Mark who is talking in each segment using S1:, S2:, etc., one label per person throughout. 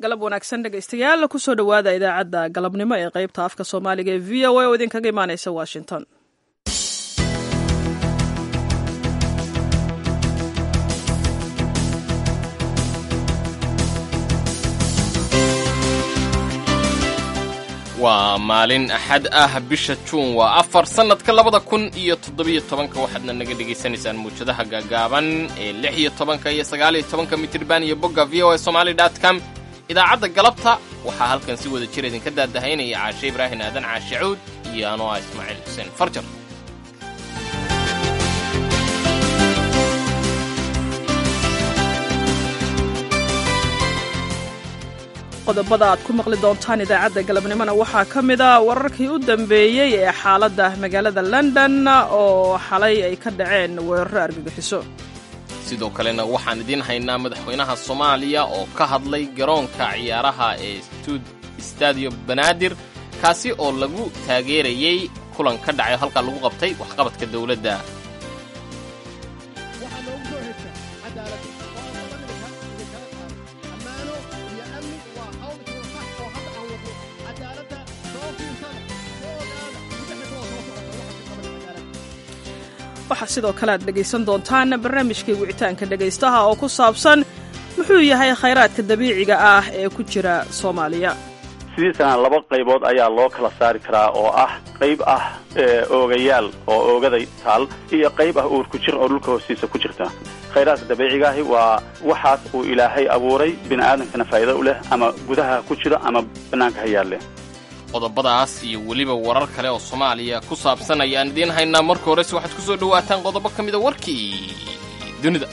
S1: galab wanaagsan dhegaystayaal kusoo dhowaada idaacadda galabnimo ee qaybta afka soomaaliga ee v o a oo idinkaga imaaneysa washington
S2: waa maalin axad ah bisha juun waa afar sannadka labada kun iyo toddobiyo tobanka waxaadna naga dhegaysanaysaan muwjadaha gaagaaban ee lix iyo tobanka iyo sagaaliyo tobanka mitirban iyo bogga v o a somaali dot com idaacadda galabta waxaa halkan si wada jir idinka daadahaynaya caashe ibraahin aadan caashe cuud iyo anoo ah ismaaciil xuseen farjar
S1: qodobada aad ku maqli doontaan idaacadda galabnimona waxaa ka mid a wararkii u dambeeyey ee xaaladda magaalada london oo xalay ay ka dhaceen weeraro argagixiso
S2: sidoo kalena waxaan idiin haynaa madaxweynaha soomaaliya oo ka hadlay garoonka ciyaaraha ee stadio banaadir kaasi oo lagu taageerayey kulan ka dhacay halkaa lagu qabtay waxqabadka dowladda
S1: waxaa sidoo kale aad dhegaysan doontaan barnaamijkii wicitaanka dhegaystaha oo ku saabsan muxuu yahay khayraadka dabiiciga ah ee ku jira soomaaliya
S3: sidiisana laba qaybood ayaa loo kala saari karaa oo ah qayb ah oogayaal oo oogaday taal iyo qayb ah uurku jir oo dhulka hoostiisa ku jirta khayraadka dabiicigaahi waa waxaas uu ilaahay abuuray bini aadamkana faa'iido u leh ama gudaha ku jiro ama bannaanka ha yaal leh
S2: qodobadaas iyo weliba warar kale oo soomaaliya ku saabsan ayaan idiin haynaa marka horese waxaad ku soo dhowaataan qodobo ka mida warkii dunida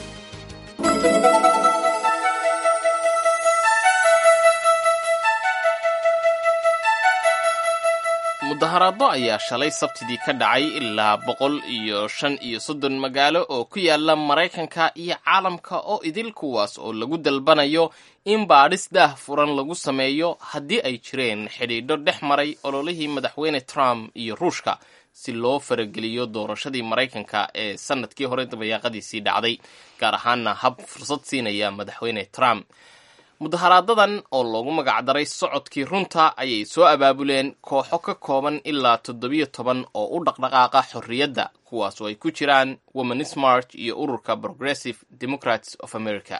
S2: mudaharaado ayaa shalay sabtidii ka dhacay ilaa boqol iyo shan iyo soddon magaalo oo ku yaala maraykanka iyo caalamka oo idil kuwaas oo lagu dalbanayo in baadhis daah furan lagu sameeyo haddii ay jireen xidhiidho dhex maray ololihii madaxweyne trump iyo ruushka si loo farageliyo doorashadii maraykanka ee sannadkii hore dabayaaqadiisii dhacday gaar ahaana hab fursad siinaya madaxweyne trump mudaharaadadan oo loogu magacdaray socodkii runta ayay soo abaabuleen kooxo ka kooban ilaa toddobiyo toban oo u dhaqdhaqaaqa xorriyadda kuwaas oo ay ku jiraan womanis march iyo ururka progressive democrats of america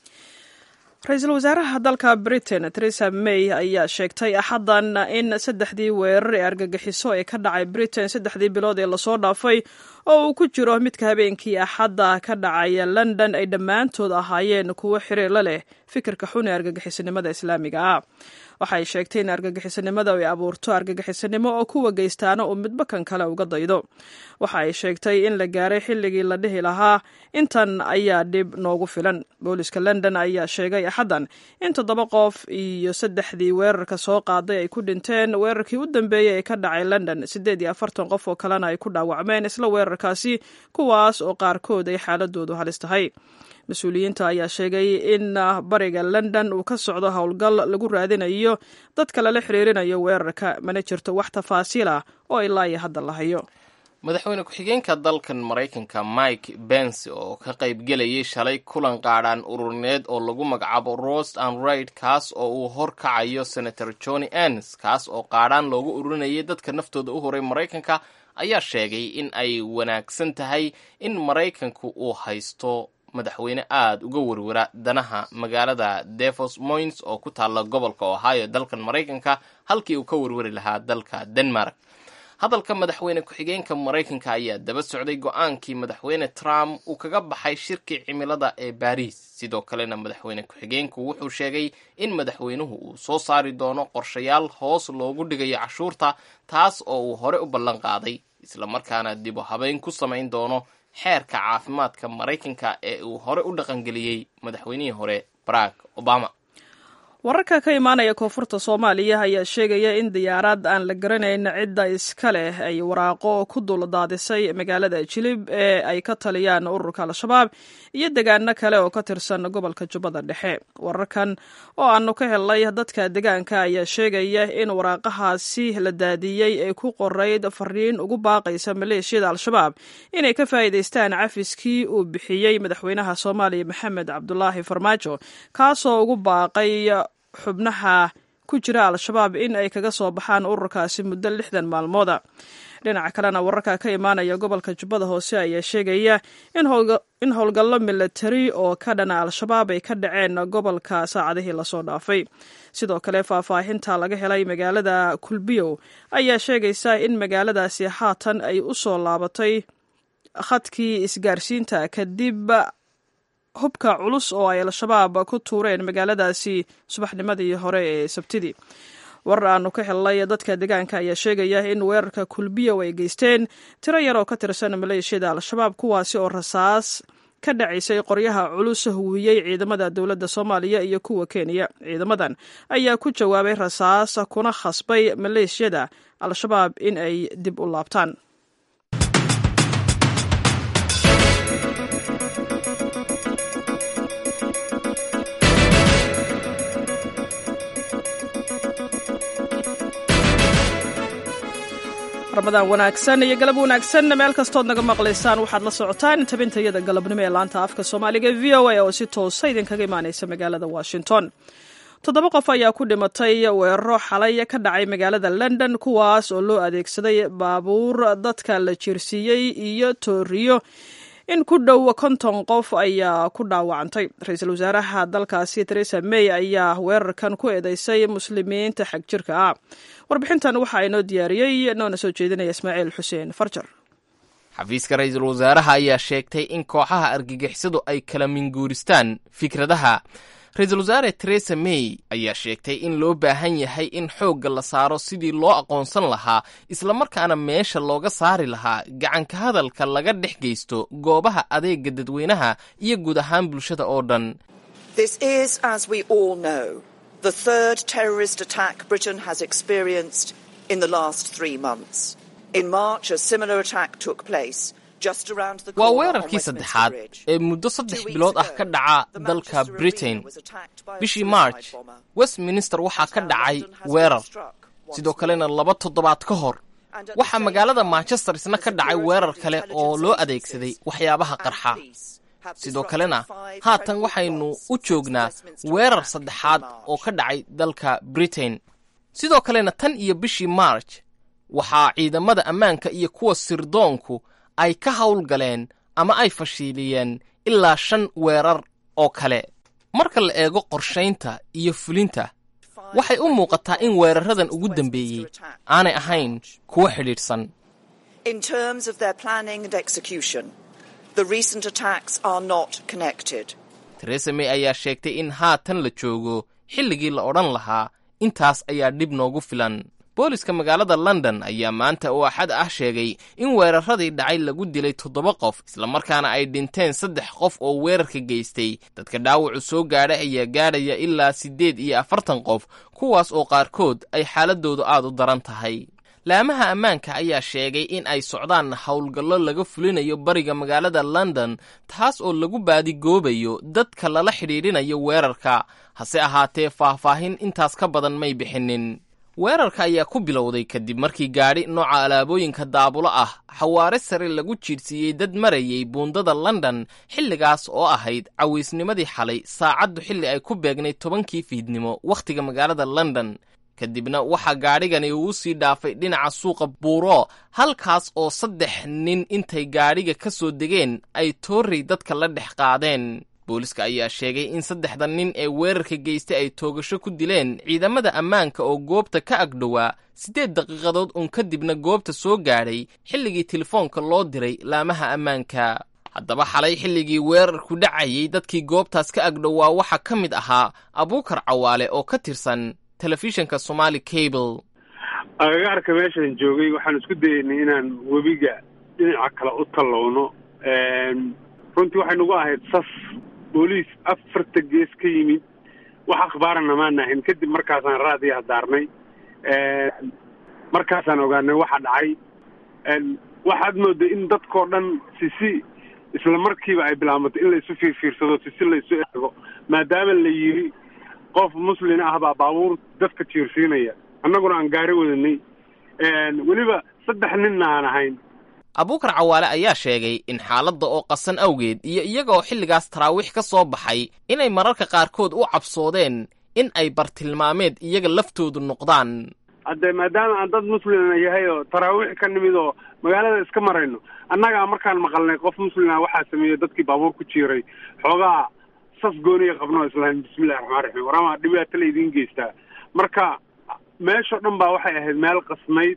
S1: ra-iisul wasaaraha dalka britain theresa may ayaa sheegtay axaddan in saddexdii weerar ee argagixiso ee ka dhacay britain saddexdii bilood ee lasoo dhaafay oo uu ku jiro midka habeenkii axadda ka dhacaya london ay dhammaantood ahaayeen kuwo xiriir la leh fikirka xun ee argagixisanimada islaamiga ah waxay sheegtay in argagixisanimada ay abuurto argagixisanimo oo kuwa geystaana uu midba kan kale uga daydo waxa ay sheegtay in la gaaray xilligii la dhihi lahaa intan ayaa dhib noogu filan booliska london ayaa sheegay axaddan in toddoba qof iyo saddexdii weerarka soo qaaday ay ku dhinteen weerarkii u dambeeyey ee ka dhacay london siddeed iyo afartan qof oo kalena ay ku dhaawacmeen isla weerarkaasi kuwaas oo qaarkood ay xaaladoodu halis tahay mas-uuliyiinta ayaa sheegay in bariga london uu ka socdo howlgal lagu raadinayo dadka lala xiriirinayo weerarka mana jirto wax tafaasiil ah oo ilaa iyo hadda la hayo
S2: madaxweyne ku-xigeenka dalkan maraykanka mike bens oo ka qaybgelayay shalay kulan qaadhaan ururineed oo lagu magacaabo rost and raid kaas oo uu horkacayo senator johnny ens kaas oo qaadhaan loogu ururinayay dadka naftooda u horay maraykanka ayaa sheegay in ay wanaagsan tahay in maraykanku uu haysto madaxweyne aada uga werwera danaha magaalada devos moins oo ku taalla gobolka ohio dalkan maraykanka halkii uu ka werweri lahaa dalka denmark hadalka madaxweyne ku-xigeenka maraykanka ayaa daba socday go-aankii madaxweyne trump uu kaga baxay shirkii cimilada ee baariis sidoo kalena madaxweyne ku-xigeenku wuxuu sheegay in madaxweynuhu uu soo saari doono qorshayaal hoos loogu dhigayo cashuurta taas oo uu hore u ballan qaaday islamarkaana dib u habeyn ku samayn doono xeerka caafimaadka maraykanka ee uu hore u dhaqangeliyey madaxweynihii hore barack obama
S1: wararka ka imaanaya koonfurta soomaaliya ayaa sheegaya in diyaarad aan la garanayn cidda iska leh ay waraaqo ku dul daadisay magaalada jilib ee ay ka taliyaan ururka al-shabaab iyo degaano kale oo ka tirsan gobolka jubbada dhexe wararkan oo aanu ka helnay dadka degaanka ayaa sheegaya in waraaqahaasi la daadiyey ay ku qorayd fariin ugu baaqaysa maleeshiyada al-shabaab inay ka faa'iidaystaan cafiskii uu bixiyey madaxweynaha soomaaliya maxamed cabdulaahi farmaajo kaasoo ugu baaqay xubnaha ku jira al-shabaab in ay kaga soo baxaan ururkaasi muddo lixdan maalmooda dhinaca kalena wararka ka imaanaya gobolka jubbada hoose ayaa sheegaya in howlgallo milatari oo ka dhana al-shabaab ay ka dhaceen gobolka saacadihii lasoo dhaafay sidoo kale faahfaahinta laga helay magaalada kulbiyow ayaa sheegaysa in magaaladaasi haatan ay u soo laabatay khadkii isgaarsiinta kadib hubka culus oo ay al-shabaab ku tuureen magaaladaasi subaxnimadii hore ee sabtidii warar aanu ka helnay dadka deegaanka ayaa sheegaya in weerarka kulbiyow ay geysteen tiro yar oo ka tirsan maleeshiyada al-shabaab kuwaasi oo rasaas ka dhacaysay qoryaha culus huwiyey ciidamada dowladda soomaaliya iyo kuwa kenya ciidamadan ayaa ku jawaabay rasaas kuna khasbay maleeshiyada al-shabaab in ay dib u laabtaan ramadaan wanaagsan iyo galab wanaagsan meel kastood naga maqlaysaan waxaad la socotaan tabintayada galabnimo ee laanta afka soomaaliga v o a oo si toosa idinkaga imaanaysa magaalada washington toddoba qof ayaa ku dhimatay weeraro xalay ka dhacay magaalada london kuwaas oo loo adeegsaday baabuur dadka la jiirsiiyey iyo tooriyo in ku dhow konton qof ayaa ku dhaawacantay ra-iisul wasaaraha dalkaasi teresa may ayaa weerarkan ku eedeysay muslimiinta xag jirka ah warbixintan waxaa inoo diyaariyey noona soo jeedinaya ismaaciil xuseen farjar
S2: xafiiska ra-iisul wasaaraha ayaa sheegtay in kooxaha argagixisadu ay kala minguuristaan fikradaha ra-iisul wasaare teresa may ayaa sheegtay in loo baahan yahay in xoogga la saaro sidii loo aqoonsan lahaa islamarkaana meesha looga saari lahaa gacanka hadalka laga dhex geysto goobaha adeega dadweynaha iyo guud ahaan bulshada oo dhan
S4: the third terrorist attack Britain has experienced in the last three months. In March, a similar attack took place.
S2: waa weerarkii saddexaad ee muddo saddex bilood ah ka dhaca dalka britain bishii march westminster waxaa ka dhacay weerar sidoo kalena laba toddobaad ka hor waxaa magaalada manchester isna ka dhacay weerar kale oo loo adeegsaday waxyaabaha qarxa sidoo kalena haatan waxaynu u joognaa weerar saddexaad oo ka dhacay dalka britain sidoo kalena tan iyo bishii march waxaa ciidamada ammaanka iyo kuwa sirdoonku ay ka howlgaleen ama ay fashiiliyeen ilaa shan weerar oo kale marka la eego qorshaynta iyo fulinta waxay u muuqataa in weeraradan ugu dambeeyey aanay ahayn kuwo xidhiidhsan teresa may ayaa sheegtay in haatan la joogo xilligii la odhan lahaa intaas ayaa dhib noogu filan booliska magaalada london ayaa maanta oo axad ah sheegay in weeraradii dhacay lagu dilay toddoba qof islamarkaana ay dhinteen saddex qof oo weerarka geystay dadka dhaawacu soo gaadha ayaa gaadhaya ilaa siddeed iyo afartan qof kuwaas oo qaarkood ay xaaladoodu aad u daran tahay laamaha ammaanka ayaa sheegay in ay socdaan howlgallo laga fulinayo bariga magaalada london taas oo lagu baadigoobayo dadka lala xidhiidhinayo weerarka hase ahaatee faahfaahin intaas ka badan may bixinin weerarka ayaa ku bilowday kadib markii gaadhi nooca alaabooyinka daabulo ah xawaare sare lagu jiidhsiiyey dad marayay buundada london xilligaas oo ahayd cawaysnimadii xalay saacaddu xilli ay ku beegnay tobankii fiidnimo wakhtiga magaalada london kadibna waxaa gaadhigani uu sii dhaafay dhinaca suuqa buuro halkaas oo saddex nin intay gaadhiga ka soo degeen ay toorrey dadka la dhex qaadeen booliska ayaa sheegay in saddexda nin ee weerarka geystay ay toogasho ku dileen ciidamada ammaanka oo goobta ka agdhowaa siddeed daqiiqadood uun kadibna goobta soo gaadhay xilligii telefoonka loo diray laamaha ammaanka haddaba xalay xilligii weerarku dhacayay dadkii goobtaas ka agdhowaa waxaa ka mid ahaa abuukar cawaale oo ka tirsan telefishinka somaali cable
S5: agagaarka meeshaan joogay waxaan isku dayeynay inaan webiga dhinaca kale u tallowno runtii waxay nagu ahayd saf booliis afarta gees ka yimid wax akhbaarana maan ahayn kadib markaasaan raadiya hadaarnay markaasaan ogaanay waxa dhacay waxaad mooday in dadkao dhan sisi isla markiiba ay bilaabato in laysu fiirfiirsado sisi laysu eego maadaama la yidhi qof muslin ah baa baabuur dadka jiirsiinaya annaguna aan gaari wadanay weliba saddex ninna aan ahayn
S2: abuukar cawaale ayaa sheegay in xaaladda oo qasan awgeed iyo iyaga oo xilligaas taraawiix ka soo baxay inay mararka qaarkood u cabsoodeen in ay bartilmaameed iyaga laftoodu noqdaan
S5: hadde maadaama aan dad muslima yahay oo taraawiix ka nimid oo magaalada iska marayno annagaa markaan maqalnay qof muslima waxaa sameeyey dadkii baabuur ku jiiray xoogaa sas gooniya qabno islaam bismillahi raxmaan raxiim warama dhibaato la idiin geystaa marka meeshao dhan baa waxay ahayd meel qasnayd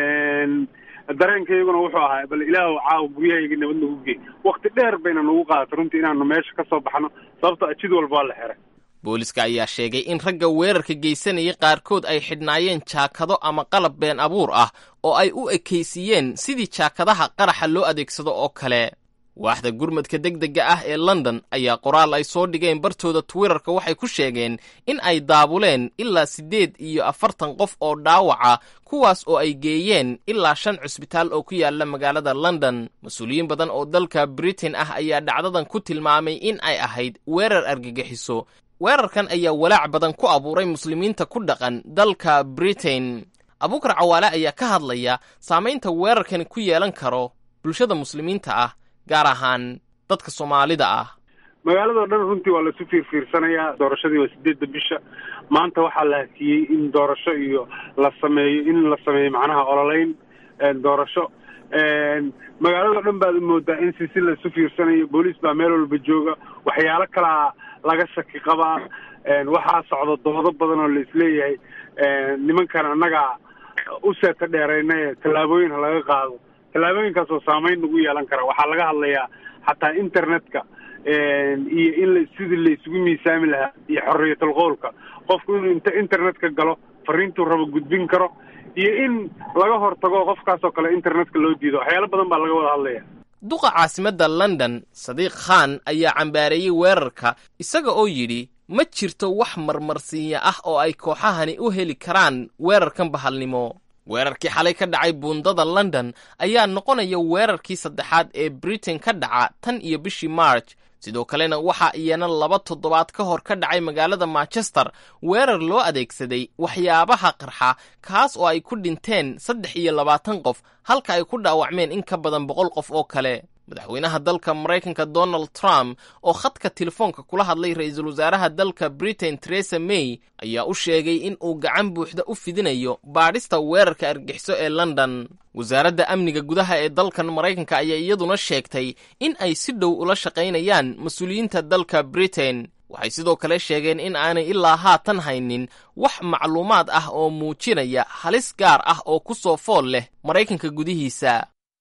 S5: dareenkayguna wuxuu ahaa bal ilaahu caawa guryahayga nabad nagu gey wakti dheer bayna nagu qaadatay runtii inaanu meesha ka soo baxno sababto jid walba waa la xiray
S2: booliska ayaa sheegay in ragga weerarka geysanayay qaarkood ay xidhnaayeen jaakado ama qalab been abuur ah oo ay u ekaysiiyeen sidii jaakadaha qaraxa loo adeegsado oo kale waaxda gurmadka degdega ah ee london ayaa qoraal ay soo dhigeen bartooda twitterka waxay ku sheegeen in ay daabuleen ilaa siddeed iyo afartan qof oo dhaawaca kuwaas oo ay geeyeen ilaa shan cusbitaal oo ku yaala magaalada london mas-uuliyiin badan oo dalka britain ah ayaa dhacdadan ku tilmaamay in ay ahayd weerar argagixiso weerarkan ayaa walaac badan ku abuuray muslimiinta ku dhaqan dalka britain abuukar cawaale ayaa ka hadlaya saamaynta weerarkani ku yeelan karo bulshada muslimiinta ah gaar ahaan dadka soomaalida ah
S5: magaaladao dhan runtii waa laisu fiirfiirsanayaa doorashadii waa sideedda bisha maanta waxaa la hakiyey in doorasho iyo la sameeyo in la sameeyo macnaha ololeyn doorasho magaaladao dhan baad moodaa in si si laisu fiirsanayo booliis baa meel walba jooga waxyaalo kalaa laga shaki qabaa waxaa socda doodo badan oo la isleeyahay nimankan annaga u seeta dheeraynaye tallaabooyin ha laga qaado tallaabooyinkaasoo saamayn nagu yeelan kara waxaa laga hadlayaa xataa internetka iyo in la sidii la isugu miisaami lahaa iyo xorriyatul qowlka qofku inuu inta internetka galo fariintuu rabo gudbin karo iyo in laga hortago qofkaasoo kale internetka loo diido waxyaalo badan baa laga wada hadlaya
S2: duqa caasimadda london sadiiq khan ayaa cambaareeyey weerarka isaga oo yidhi ma jirto wax marmarsiinya ah oo ay kooxahani u heli karaan weerarkan bahalnimo weerarkii xalay ka dhacay buundada london ayaa noqonaya weerarkii saddexaad ee britain ka dhaca tan iyo bishii march sidoo kalena waxaa iyana laba toddobaad ka hor ka dhacay magaalada manchester weerar loo adeegsaday waxyaabaha qarxa kaas oo ay ku dhinteen saddex iyo labaatan qof halka ay ku dhaawacmeen in ka badan boqol qof oo kale madaxweynaha dalka maraykanka donald trump oo khadka telefoonka kula hadlay ra-iisul wasaaraha dalka britain teresa may ayaa u sheegay in uu gacan buuxda u fidinayo baadhista weerarka argixiso ee london wasaaradda amniga gudaha ee dalkan maraykanka ayaa iyaduna sheegtay in ay si dhow ula shaqaynayaan mas-uuliyiinta dalka britain waxay sidoo kale sheegeen in aanay ilaa haatan haynin wax macluumaad ah oo muujinaya halis gaar ah oo ku soo fool leh maraykanka gudihiisa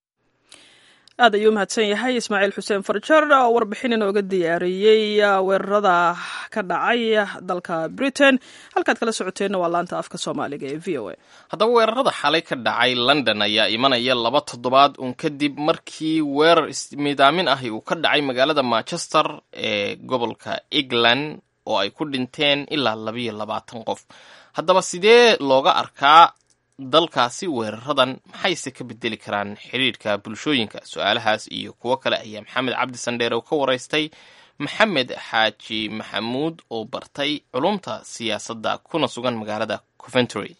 S1: aad ayuu umahadsan yahay ismaaciil xuseen farjar oo warbixin inooga diyaariyey weerarada ka dhacay dalka britain halkaad kala socoteenna waa laanta afka soomaaliga ee v o a
S2: haddaba weerarada xalay ka dhacay london ayaa imanaya laba toddobaad uun kadib markii weerar ismiidaamin ahi uu ka dhacay magaalada manchester ee gobolka england oo ay ku dhinteen ilaa labayo labaatan qof haddaba sidee looga arkaa dalkaasi weeraradan maxayse ka bedeli karaan xidhiidhka bulshooyinka su-aalahaas iyo kuwo kale ayaa maxamed cabdi sandheer oo ka waraystay maxamed xaaji maxamuud oo bartay culumta siyaasadda kuna sugan magaalada coventry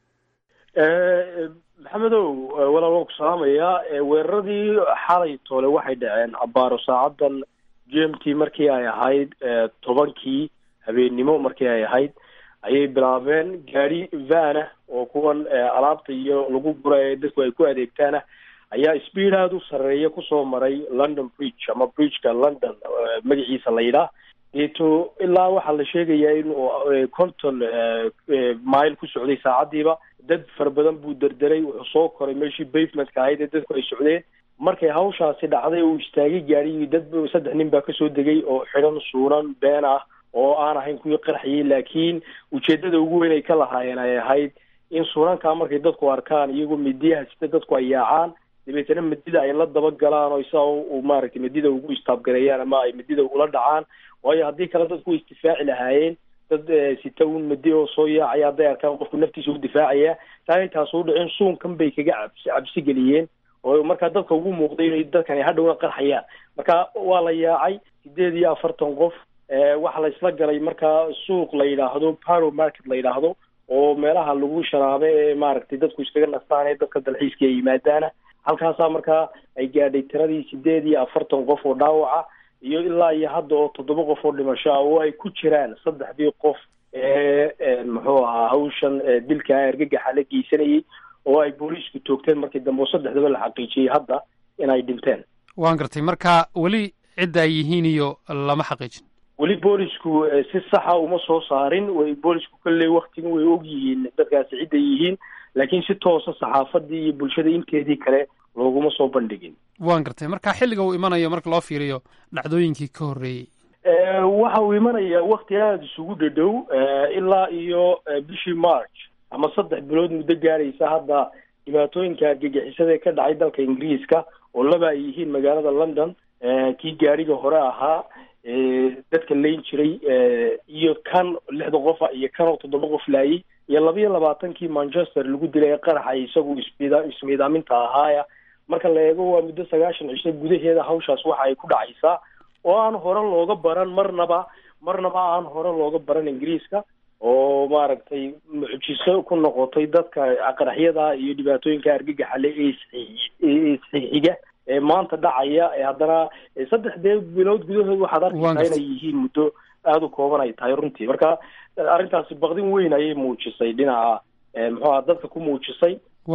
S6: maxamedow walaal waan ku salaamayaa weeraradii xalay toole waxay dhaceen abaaro saacadan g m t markii ay ahayd tobankii habeennimo markii ay ahayd ayay bilaabeen gaadi vana oo kuwan alaabta iyo lagu gura ee dadku ay ku adeegtaana ayaa speed aada u sarreeya kusoo maray london bridge ama bridgeka london magaciisa la yidhaah deeto ilaa waxaa la sheegayaa inuu conton mile ku socday saacadiiba dad fara badan buu derderay wuxuu soo koray meeshii bavementka ahayd ee dadku ay socdeen markay hawshaasi dhacday uu istaagay gaadhigii dad saddex nin baa kasoo degay oo xidhan suunan been ah oo aan ahayn kuwii qarxiyey laakiin ujeedada ugu weyn ay ka lahaayeen ay ahayd in suunankaa markay dadku arkaan iyagoo midiyaha sida dadku ay yaacaan dabeetana midida ay la dabagalaan oo isaa u maaragtay midida ugu istaabgareeyaan ama ay midida ula dhacaan waayo haddii kale dadku way isdifaaci lahaayeen dad sita un midi oo soo yaacaya hadday arkaan qofku naftiisa u difaacaya taa intaas u dhicin suunkan bay kaga cabsi cabsi geliyeen oo markaa dadka ugu muuqday inay dadkani hadhowna qarxayaan marka waa la yaacay sideed iyo afartan qof waxaa la isla galay markaa suuq la yidhaahdo paro market la yidhaahdo oo meelaha lagu sharaabe ee maaragtay dadku iskaga nastaan ee dadka dalxiiska ay yimaadaana halkaasaa markaa ay gaadhay tiradii sideed iyo afartan qof oo dhaawaca iyo ilaa iyo hadda oo toddoba qof oo dhimasho ah oo ay ku jiraan saddexdii qof ee muxuu ahaa hawshan dilka argagaxa la geysanayay oo ay booliisku toogteen markii dambe oo saddexdaba la xaqiijiyey hadda inay dhinteen
S7: waan gartay marka weli cidda ay yihiin iyo lama xaqiijin
S6: weli boolisku si saxa uma soo saarin way boolisku kolley waktiga way og yihiin dadkaasi cidday yihiin laakiin si toosa saxaafadii iyo bulshada inteedii kale looguma soo bandhigin
S7: waan gartay marka xilliga uu imanayo marka loo fiiriyo dhacdooyinkii ka horreeyey
S6: waxa uu imanaya wakti aada isugu dhadhow ilaa iyo bishii march ama saddex bilood muddo gaaraysa hadda dhibaatooyinka argagixisada ee ka dhacay dalka ingiriiska oo laba ay yihiin magaalada london kii gaariga hore ahaa dadka layn jiray iyo kan lixda qofa iyo kan oo toddoba qof laayay iyo laba iyo labaatankii manchester lagu dilay ee qaraxa isagu ismid ismiidaaminta ahaaya marka la eego waa muddo sagaashan cisho gudaheeda hawshaas waxa ay ku dhacaysaa oo aan hore looga baran marnaba marnaba aan hore looga baran ingiriiska oo maaragtay mucjiso ku noqotay dadka qaraxyada iyo dhibaatooyinka argagaxale ee isxixiga ee maanta dhacaya ee haddana saddexdee bilood gudahood waxaad arkaysaa inay yihiin muddo aada u kooban ay tahay runtii marka arrintaasi baqdin weyn ayay muujisay dhinaca muxuuha dadka ku muujisay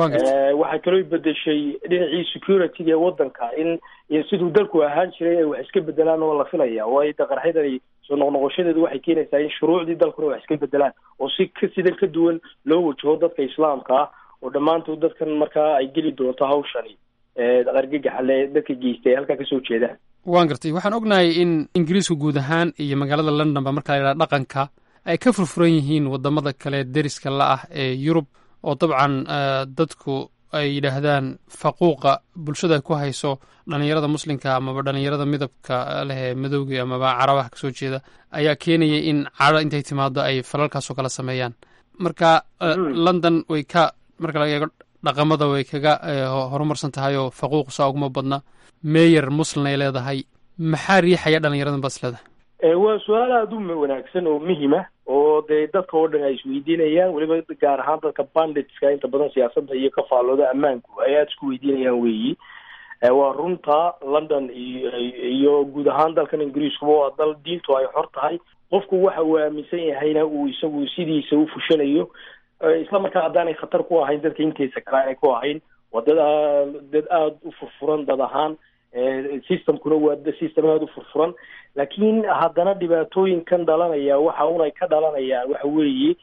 S6: waxay kaloo bedeshay dhinacii security-ga ee wadanka in siduu dalku ahaan jiray ay wax iska bedelaan oo la filaya waayo de qaraxyadani soo noqnoqoshadeedu waxay keenaysaa in shuruucdii dalkuna wax iska bedelaan oo si ka sidan ka duwan loo wajaho dadka islaamka ah oo dhammaantood dadkan markaa ay geli doonto hawshani argagaxale dadka geystay ay halkaa kasoo jeedaan
S7: waan gartay waxaan ognahay in ingiriisku guud ahaan iyo magaalada london ba marka la yidhaha dhaqanka ay ka furfuran yihiin wadamada kale deriska la ah ee yurub oo dabcan dadku ay yidhaahdaan faquuqa bulshada ku hayso dhalinyarada muslimka amaba dhalinyarada midabka leh ee madowga amaba carabaha kasoo jeeda ayaa keenaya in cadho intay timaado ay falalkaasoo kale sameeyaan marka london way ka marka laga eego dhaqamada way kaga horumarsan tahay oo faquuq saa uguma badna meyer muslim ay leedahay maxaa riixaya dhalinyaradan baad is leedahay
S6: waa su-aal aada u wanaagsan oo muhima oo dee dadka oo dhan ay isweydiinayaan weliba gaar ahaan dadka banditska inta badan siyaasadda iyo ka faallooda ammaanku ay aada isku weydiinayaan weeyi waa runta london iyo iyo guud ahaan dalkan ingiriiskuba waa dal diintu ay xor tahay qofku waxa uu aaminsan yahayna uu isagu sidiisa u fushanayo isla markaa haddaanay khatar ku ahayn dadka intiisa kale aanay ku ahayn waa dad dad aada u furfuran dad ahaan systemkuna waa system aada u furfuran laakiin haddana dhibaatooyinkan dhalanaya waxa unay ka dhalanayaan waxa weeye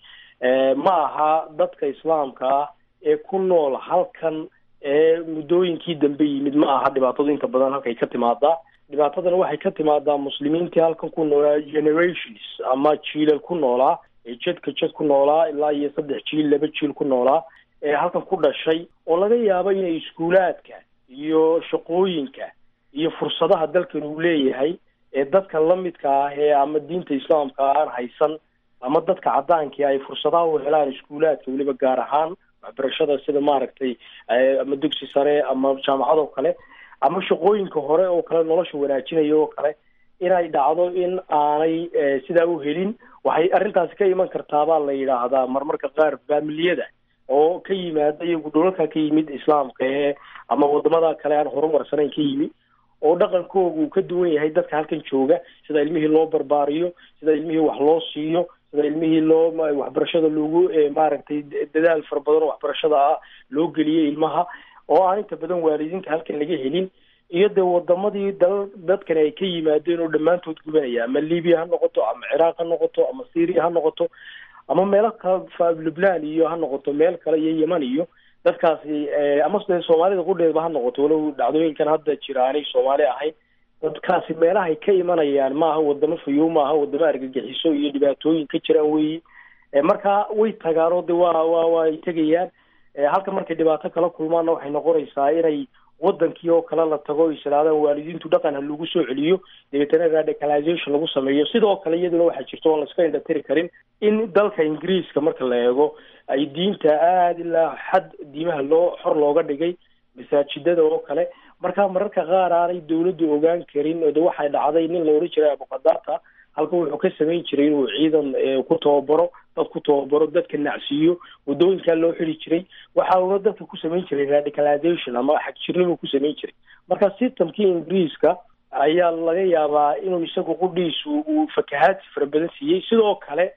S6: ma aha dadka islaamka ah ee ku nool halkan ee muddooyinkii dambe yimid ma aha dhibaatadu inta badan halkay ka timaadaa dhibaatadana waxay ka timaadaa muslimiintii halkan ku noolaa generations ama jiilal ku noolaa ee jedka jed ku noolaa ilaa iyo saddex jiil laba jiil ku noolaa ee halkan ku dhashay oo laga yaabo inay iskuulaadka iyo shaqooyinka iyo fursadaha dalkan uu leeyahay ee dadka lamidka ah ee ama diinta islaamka aan haysan ama dadka cadaankii ay fursadaha u helaan iskuulaadka weliba gaar ahaan waxbarashada sida maaragtay ama dugsi sare ama jaamacadoo kale ama shaqooyinka hore oo kale nolosha wanaajinaya oo kale inay dhacdo in aanay sidaa u helin waxay arrintaasi ka iman kartaabaa la yidhaahdaa marmarka qaar faamiliyada oo ka yimaada iyagu dhulalka ka yimid islaamka ee ama wadamada kale aan horumarsanayn ka yimi oo dhaqankooga uu ka duwan yahay dadka halkan jooga sida ilmihii loo barbaariyo sida ilmihii wax loo siiyo sida ilmihii loo waxbarashada loogu maaragtay dadaal fara badan oo waxbarashada ah loo geliyay ilmaha oo aan inta badan waalidiinta halkan laga helin iyo dee wadamadii dal dadkani ay ka yimaadeen oo dhammaantood gubanaya ama libiya ha noqoto ama ciraaq ha noqoto ama syria ha noqoto ama meelo kale lubnan iyo ha noqoto meel kale iyo yeman iyo dadkaasi ama dee soomaalida qudheedba ha noqoto walow dhacdooyinkan hadda jira aanay soomaali ahayn dadkaasi meelahay ka imanayaan maaha wadamo fayow maaha wadamo argagixiso iyo dhibaatooyin ka jiraan weyi marka way tagaan oo de waa wa waa ay tegayaan halka markay dhibaato kala kulmaanna waxay noqonaysaa inay wadankii oo kale la tago o islaadaan waalidiintu dhaqan ha lagu soo celiyo dabeetana radicalization lagu sameeyo sidoo kale iyaduna waxaa jirto oon laska indhatiri karin in dalka ingiriiska marka la eego ay diinta aada ilaa xad diimaha loo xor looga dhigay masaajidada oo kale marka mararka qaar aanay dawladdu ogaan karin oo de waxay dhacday nin la odhan jiray abuqadata halka wuxuu ka samayn jiray inuu ciidan ku tababaro dad ku tababaro dadka nacsiiyo wadooyinkaa loo xiri jiray waxa uuna dadka ku samayn jiray radicalization ama xagjirnimo ku samayn jiray marka systemkii ingiriiska ayaa laga yaabaa inuu isagu qudhiisu uu fakahaadsi fara badan siiyey sidoo kale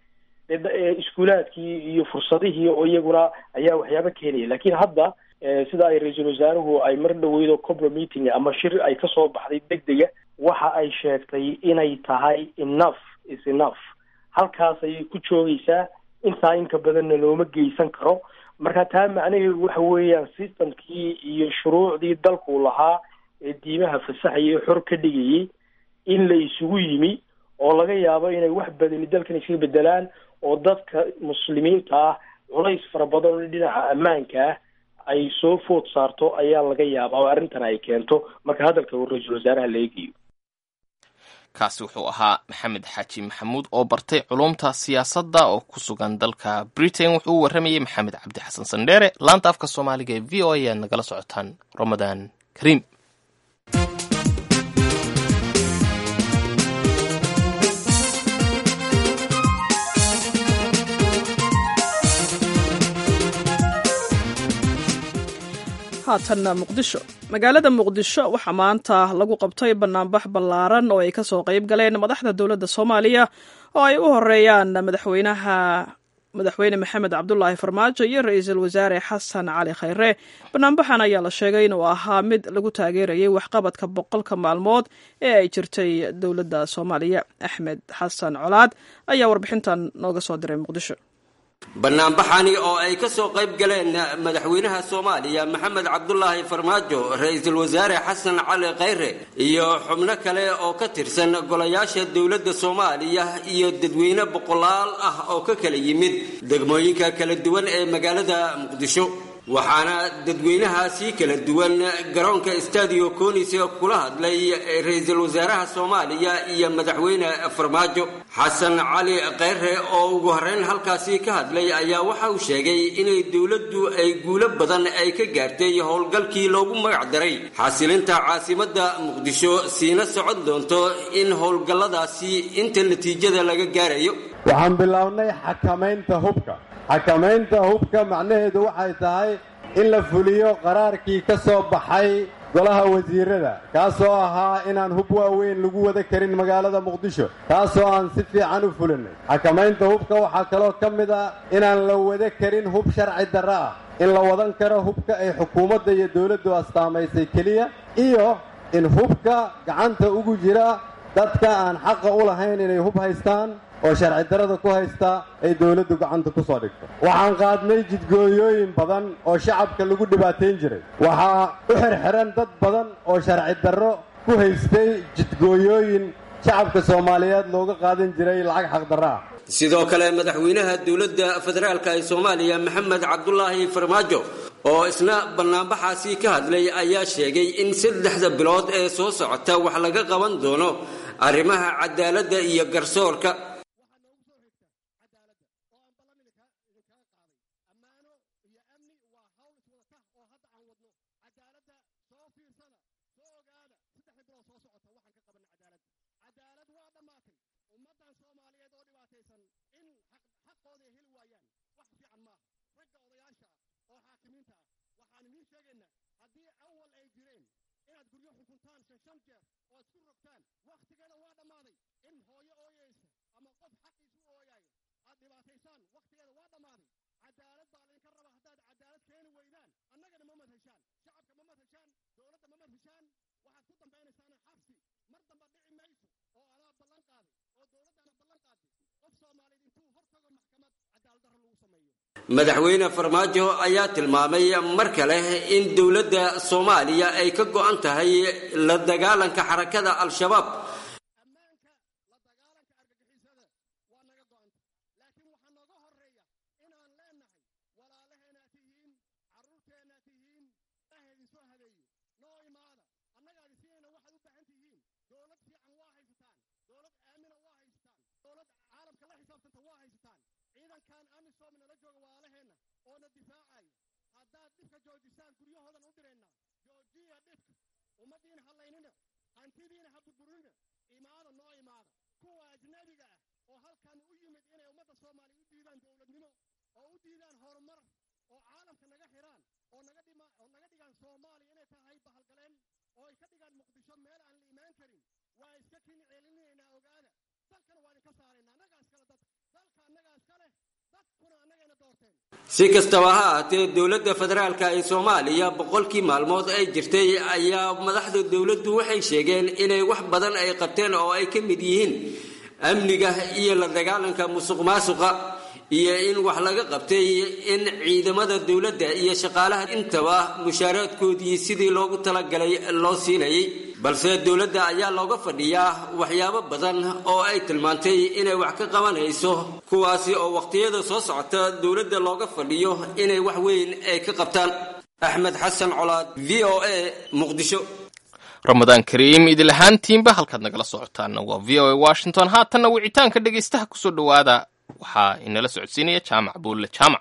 S6: iskuulaadkii iyo fursadihii oo iyaguna ayaa waxyaaba keenaya lakin hadda sida ay ra-iisul wasaaruhu ay mar dhaweydo cobro meeting ama shir ay kasoo baxday degdega waxa ay sheegtay inay tahay enough is enough halkaas ayay ku joogaysaa intaa inka badanna looma geysan karo marka taa macnaheedu waxa weeyaan systemkii iyo shuruucdii dalku lahaa ee diimaha fasaxaya xor ka dhigayay in la isugu yimi oo laga yaabo inay wax badani dalkan iskaga bedelaan oo dadka muslimiinta ah culays fara badan oo dhinaca ammaanka ah ay soo food saarto ayaa laga yaabaa oo arrintan ay keento marka hadalka uu ra-iisul wasaaraha la eegayo
S2: kaasi wuxuu ahaa maxamed xaaji maxamuud oo bartay culumta siyaasadda oo ku sugan dalka britain wuxuu u warramayey maxamed cabdi xasan sandheere laanta afka soomaaliga ee v o a aad nagala socotaan ramadaan kariim
S1: haatanna muqdisho magaalada muqdisho waxaa maanta lagu qabtay banaanbax ballaaran oo ay ka soo qayb galeen madaxda dowladda soomaaliya oo ay u horeeyaan madaxweynaha madaxweyne maxamed cabdulaahi farmaajo iyo ra-iisul wasaare xasan cali khayre banaanbaxan ayaa la sheegay inuu ahaa mid lagu taageerayay waxqabadka boqolka maalmood ee ay jirtay dowladda soomaaliya axmed xasan colaad ayaa warbixintan nooga soo diray muqdisho
S8: banaanbaxani oo ay ka soo qayb galeen madaxweynaha soomaaliya maxamed cabdulaahi farmaajo ra-iisul wasaare xasan cali khayre iyo xubno kale oo ka tirsan golayaasha dowladda soomaaliya iyo dadweyne boqolaal ah oo ka kala yimid degmooyinka kala duwan ee magaalada muqdisho waxaana dadweynahaasi kala duwan garoonka stadio conis kula hadlay ra-iisul wasaaraha soomaaliya iyo madaxweyne farmaajo xasan cali khayre oo ugu horreyn halkaasi ka hadlay ayaa waxa uu sheegay inay dowladdu ay guulo badan ay ka gaartay howlgalkii loogu magac daray xasilinta caasimadda muqdisho siina socon doonto in howlgalladaasi inta natiijada laga gaarayo
S9: waxaan bilownay xakamaynta hubka xakamaynta hubka macnaheedu waxay tahay in la fuliyo qaraarkii ka soo baxay golaha wasiirada kaasoo ahaa inaan hub waaweyn lagu wada karin magaalada muqdisho taasoo aan si fiican u fulinay xakamaynta hubka waxaa kaloo ka mid ah inaan la wada karin hub sharci darro ah in la wadan karo hubka ay xukuumadda iyo dowladdu astaamaysay keliya iyo in hubka gacanta ugu jira dadka aan xaqa u lahayn inay hub haystaan oo sharci darada ku haysta ay dowladdu gacanta ku soo dhigto waxaan qaadnay jidgooyooyin badan oo shacabka lagu dhibaatayn jiray waxaa u xirxiran dad badan oo sharci darro ku haystay jidgooyooyin shacabka soomaaliyeed looga qaadan jiray lacag xaqdarro ah
S8: sidoo kale madaxweynaha dowladda federaalk ee soomaaliya maxamed cabdulaahi farmaajo oo isna banaanbaxaasi ka hadlay ayaa sheegay in saddexda bilood ee soo socota wax laga qaban doono arrimaha cadaaladda iyo garsoorka madaxweyne farmaajo ayaa tilmaamay mar kale in dowladda soomaaliya ay ka go-an tahay la dagaalanka xarakada al-shabaab si kastaba ha ahaatee dowladda federaalka ee soomaaliya boqolkii maalmood ay jirtay ayaa madaxda dowladdu waxay sheegeen inay wax badan ay qabteen oo ay ka mid yihiin amniga iyo la dagaalanka musuq maasuqa iyo in wax laga qabtay in ciidamada dowladda iyo shaqaalaha intaba mushaaraadkoodii sidii loogu talagalay loo siinayay balse dowladda ayaa looga fadhiyaa waxyaabo badan oo ay tilmaantay inay wax ka qabanayso kuwaasi oo wakhtiyada soo socota dowladda looga fadhiyo inay wax weyn ay ka qabtaan axmed xasan colaad v o a muqdisho
S2: ramadaan kariim idil ahaantiinba halkaad nagala socotaana waa v o a washington haatanna wicitaanka dhegaystaha kusoo dhowaada waxaa inala socodsiinaya jaamac buulle jaamac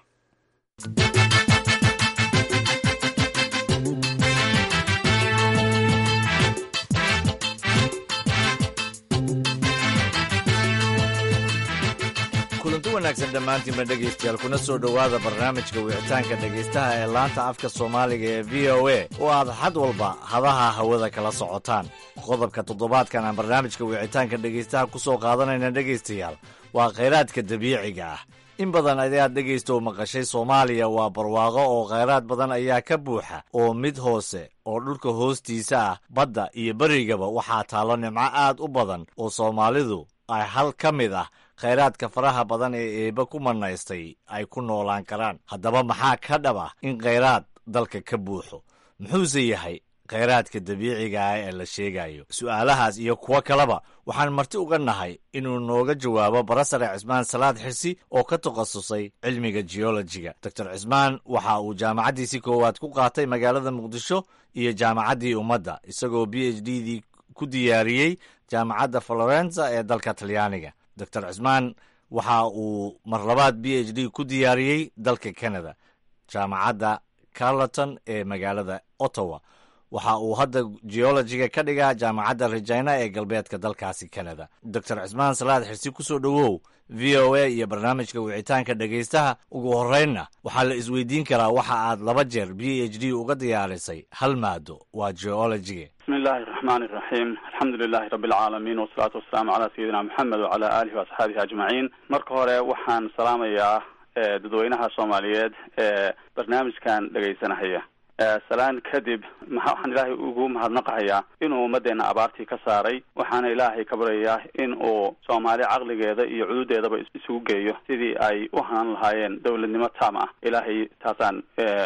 S10: kulanti wanaagsan dhammaantiinba dhegaystayaal kuna soo dhowaada barnaamijka wicitaanka dhegaystaha ee laanta afka soomaaliga ee v o a oo aad xad walba hadaha hawada kala socotaan qodobka toddobaadkan aan barnaamijka wicitaanka dhegaystaha ku soo qaadanayna dhegaystayaal waa khayraadka dabiiciga ah in badan ayaad dhegaysto maqashay soomaaliya waa barwaaqo oo khayraad badan ayaa ka buuxa oo mid hoose oo dhulka hoostiisa ah badda iyo berigaba waxaa taallo nimco aad u badan oo soomaalidu ay hal ka mid ah khayraadka faraha badan ee eebba ku manaystay ay ku noolaan karaan haddaba maxaa ka dhab ah in khayraad dalka ka buuxo muxuuse yahay khayraadka dabiiciga ah ee la sheegayo su'aalahaas iyo kuwo kaleba waxaan marti uga nahay inuu nooga jawaabo barasare cismaan salaad xirsi oo ka takhasusay cilmiga geolojiga doctor cismaan waxa uu jaamacaddiisii koowaad ku qaatay magaalada muqdisho iyo jaamacaddii ummadda isagoo b h d dii ku diyaariyey jaamacadda florenza ee dalka talyaaniga doctor cismaan waxa uu mar labaad b h d ku diyaariyey dalka canada jaamacadda carleton ee magaalada ottawa waxa uu hadda geologiga ka dhigaa jaamacadda regina ee galbeedka dalkaasi canada doctor cismaan salaad xirsi ku soo dhowow v o a iyo barnaamijka wicitaanka dhegaystaha ugu horreynna waxaa la isweydiin karaa waxa aad laba jeer b h d uga diyaarisay hal maado waa geologiga
S3: bismi illaahi araxmaani iraxiim alxamdu lilahi rabbi alcaalamiin wasalaatu wasalaamu calaa sayidina moxamed wacala aalihi waasxaabihi ajmaciin marka hore waxaan salaamayaa dadweynaha soomaaliyeed ee barnaamijkan dhegaysanahaya salaan kadib waxaan ilaahay ugu mahadnaqahayaa inuu ummaddeena abaartii ka saaray waxaana ilaahay ka baryayaa in uu soomaali caqligeeda iyo cududeedaba isugu geeyo sidii ay u hanan lahaayeen dowladnimo taam ah ilaahay taasaan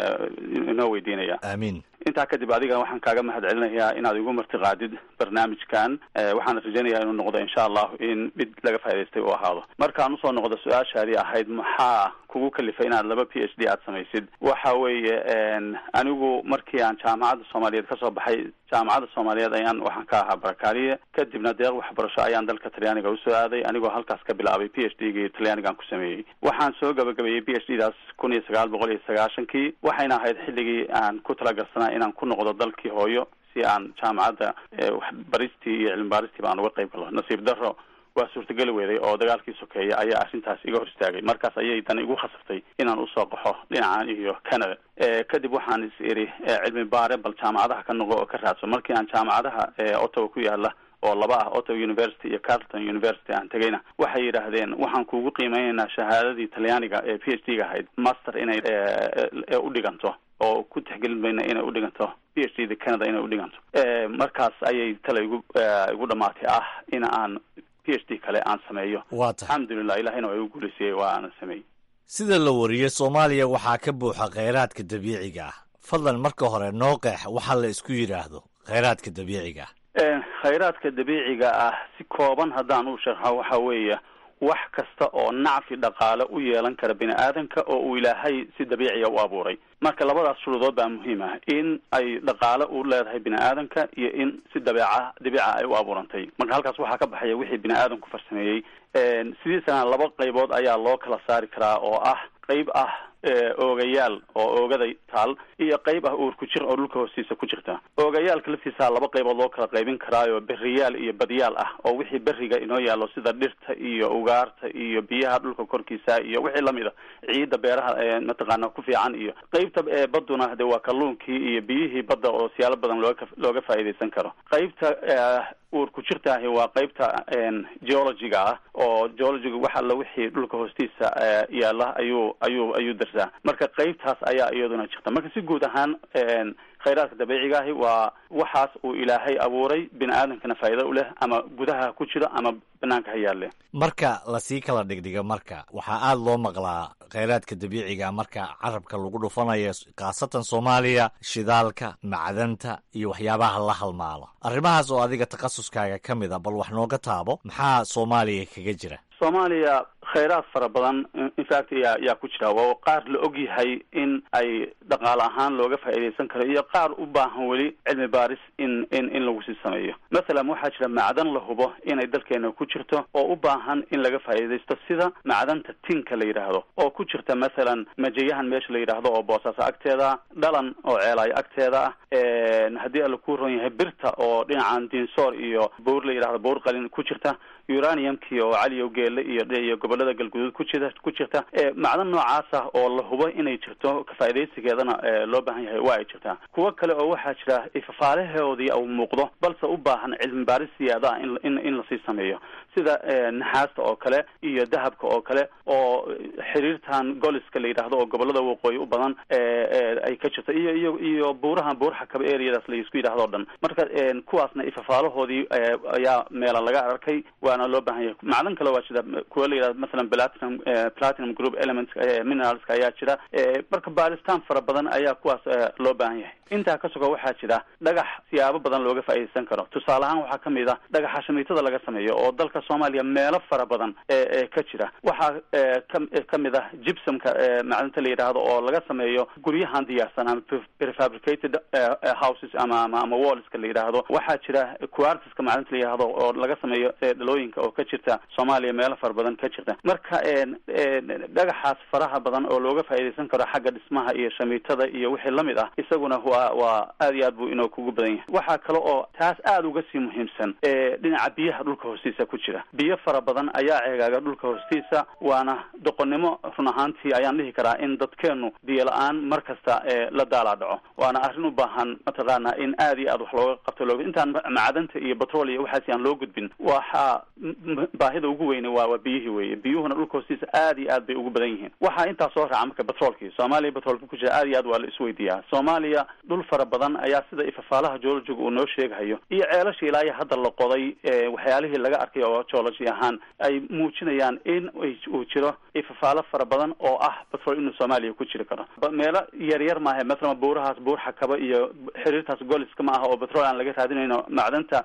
S3: inoo weydiinaya
S10: aamiin
S3: intaa kadib adiga waxaan kaaga mahad celinayaa inaad igu martiqaadid barnaamijkan waxaana rajaynayaa inuu noqdo insha allahu in mid laga faa'idaystay uu ahaado markaan usoo noqdo su-aashaadii ahayd maxaa kugu kalifay inaad laba p h d aad samaysid waxa weeye anigu markii aan jaamacadda soomaaliyeed kasoo baxay jaamacadda soomaaliyeed ayaan waxaan ka ahaa barakaaliye kadibna deeq waxbarasho ayaan dalka talyaaniga usoo aaday anigoo halkaas ka bilaabay p h d gii talyaanigaan ku sameeyey waxaan soo gabagabeeyey p h d daas kun iyo sagaal boqol iyo sagaashankii waxayna ahayd xilligii aan ku talagarsanaa inaan ku noqdo dalkii hooyo si aan jaamacadda waxbaristii iyo cilmi baaristii baan uga qayb galo nasiib darro waa suurtageli weeday oo dagaalkii sokeeya ayaa arrintaas iga hor istaagay markaas ayay dan igu khasabtay inaan usoo qaxo dhinacan iyo canada kadib waxaan is idhi cilmi baare bal jaamacadaha ka noqo oo ka raadso markii aan jaamacadaha ottawa ku yaala oo laba ah ottawa university iyo carleton university aan tegayna waxay yidhaahdeen waxaan kugu qiimeynaynaa shahaadadii talyaaniga ee p h d ga ahayd master inay u dhiganto oo ku tixgelin mayna inay u dhiganto p h d da canada inay u dhiganto markaas ayay tale igu igu dhamaatay ah in aan p h d kale aan sameeyo
S10: waa tahay
S3: alxamdulilah ilahina waa igu guulaysiyey waa aanan sameeyey
S10: sida la wariyey soomaaliya waxaa ka buuxa khayraadka dabiiciga ah fadlan marka hore noo qeex waxa la isku yidhaahdo khayraadka dabiiciga ah
S3: khayraadka dabiiciga ah si kooban haddaan u sharxo waxa weeye wax kasta oo nacfi dhaqaale u yeelan kara bini aadanka oo uu ilaahay si dabiiciya u abuuray marka labadaas shuruudood baa muhiim ah in ay dhaqaale u leedahay bini aadanka iyo in si dabeeca dabiica ay u abuurantay marka halkaas waxaa ka baxaya wixii bini aadamku farsameeyey sidiisana laba qaybood ayaa loo kala saari karaa oo ah qayb ah oogayaal oo oogaday taal iyo qayb ah uur ku jir oo dhulka hoostiisa ku jirta oogayaalka laftiisa laba qaybood loo kala qaybin karaayo beriyaal iyo badyaal ah oo wixii beriga inoo yaallo sida dhirta iyo ugaarta iyo biyaha dhulka korkiisa iyo wixii lamid a ciidda beeraha mataqaana ku fiican iyo qaybta baduna de waa kalluunkii iyo biyihii badda oo siyaalo badan looga looga faa'iidaysan karo qaybta uur ku jirtaahi waa qaybta geologiga ah oo geologiga wax alla wixii dhulka hoostiisa yaalla ayuu ayuu ayuu darsaa marka qaybtaas ayaa iyaduna jirta marka si guud ahaan khayraadka dabiiciga ahi waa waxaas uu ilaahay abuuray bini aadamkana faa'iida u leh ama gudaha ku jiro ama banaanka ha yaalle
S10: marka lasii kala dhigdhiga marka waxaa aada loo maqlaa khayraadka dabiiciga marka carabka lagu dhufanayo khaasatan soomaaliya shidaalka macdanta iyo waxyaabaha la halmaalo arrimahaas oo adiga takhasuskaaga ka mid a bal wax nooga taabo maxaa soomaaliya kaga jira
S3: soomaaliya khayraad fara badan infact yaa yaa ku jira waa qaar la og yahay in ay dhaqaale ahaan looga faa'iidaysan karo iyo qaar u baahan weli cilmi baaris in in in lagu sii sameeyo mathalan waxaa jira macdan la hubo inay dalkeena ku jirto oo u baahan in laga faa'iidaysto sida macdanta tinka la yidhaahdo oo ku jirta mathalan majayahan meesha la yidhaahdo oo boosaaso agteeda dhalan oo ceelaayo agteeda ah haddii alla ku ron yahay birta oo dhinacan dinsoor iyo buur la yidhahdo buur qalin ku jirta uraniumkii oo caliyow geele iyo iyo gobolada galguduud ku jira ku jirta macdan noocaas ah oo la hubo inay jirto kafaa'idaysigeedana loo baahan yahay waa ay jirtaa kuwo kale oo waxaa jira ifafaalahoodii uu muuqdo balse u baahan cilmi baaris siyaada ah in in in lasii sameeyo sida naxaasta oo kale iyo dahabka oo kale oo xiriirtan goliska la yidhaahdo oo gobolada waqooyi u badan ay ka jirto iyo iyo iyo buurahan buurxa kaba areadaas la isku yidhahdo o dhan marka kuwaasna ifafaalahoodii ayaa meela laga arkay waana loo baahan yahay macdan kale waa jira kuwa la yidhahdo masalan platinum platinum group elements mineralska ayaa jira marka baaritaan fara badan ayaa kuwaas loo baahan yahay intaa ka suga waxaa jira dhagax siyaabo badan looga faa'iidaysan karo tusaale ahaan waxaa kamid ah dhagaxa shamiitada laga sameeyo oo dalka soomaaliya meelo fara badan ee ka jira waxaa ka kamid ah gibsomka macdanta la yidhaahdo oo laga sameeyo guryahan diyaarsan ama prefabricated houses ama ama ama wallska la yidhaahdo waxaa jira quartiska macdanta la yidhaahdo oo laga sameeyo dhalooyinka oo ka jirta soomaaliya meelo fara badan ka jirta marka dhagaxaas faraha badan oo looga faa'iidaysan karo xagga dhismaha iyo shamiitada iyo wixii lamid ah isaguna waa waa aad iyo aad buu inoo kugu badan yahay waxaa kale oo taas aada uga sii muhiimsan dhinaca biyaha dhulka hoostiisa ku jira biyo fara badan ayaa ceegaaga dhulka hoostiisa waana doqonnimo run ahaantii ayaan dhihi karaa in dadkeenu biyo la-aan mar kasta la daalaa dhaco waana arrin u baahan mataqaana in aad iyo aad wax looga qabto loo intaan macdanta iyo batrol iyo waxaas aan loo gudbin waxaa baahida ugu weyne waa waa biyihii weye biyuhuna dhulka hoostiisa aad iyo aad bay ugu badan yihiin waxaa intaa soo raaca marka batroolkii soomaaliya batroolka ku jira aad iyo aad waa la isweydiiyaa soomaaliya dhul fara badan ayaa sida ifafaalaha geologiga uu noo sheegahayo iyo ceelasha ilaa iyo hadda la qoday waxyaalihii laga arkay oo geology ahaan ay muujinayaan in uu jiro ifafaalo fara badan oo ah batrol inuu soomaaliya ku jiri karo meelo yar yar maahe mathalan buurahaas buur xakaba iyo xiriirtaas goliska ma aha oo batrol aan laga raadinayno macdanta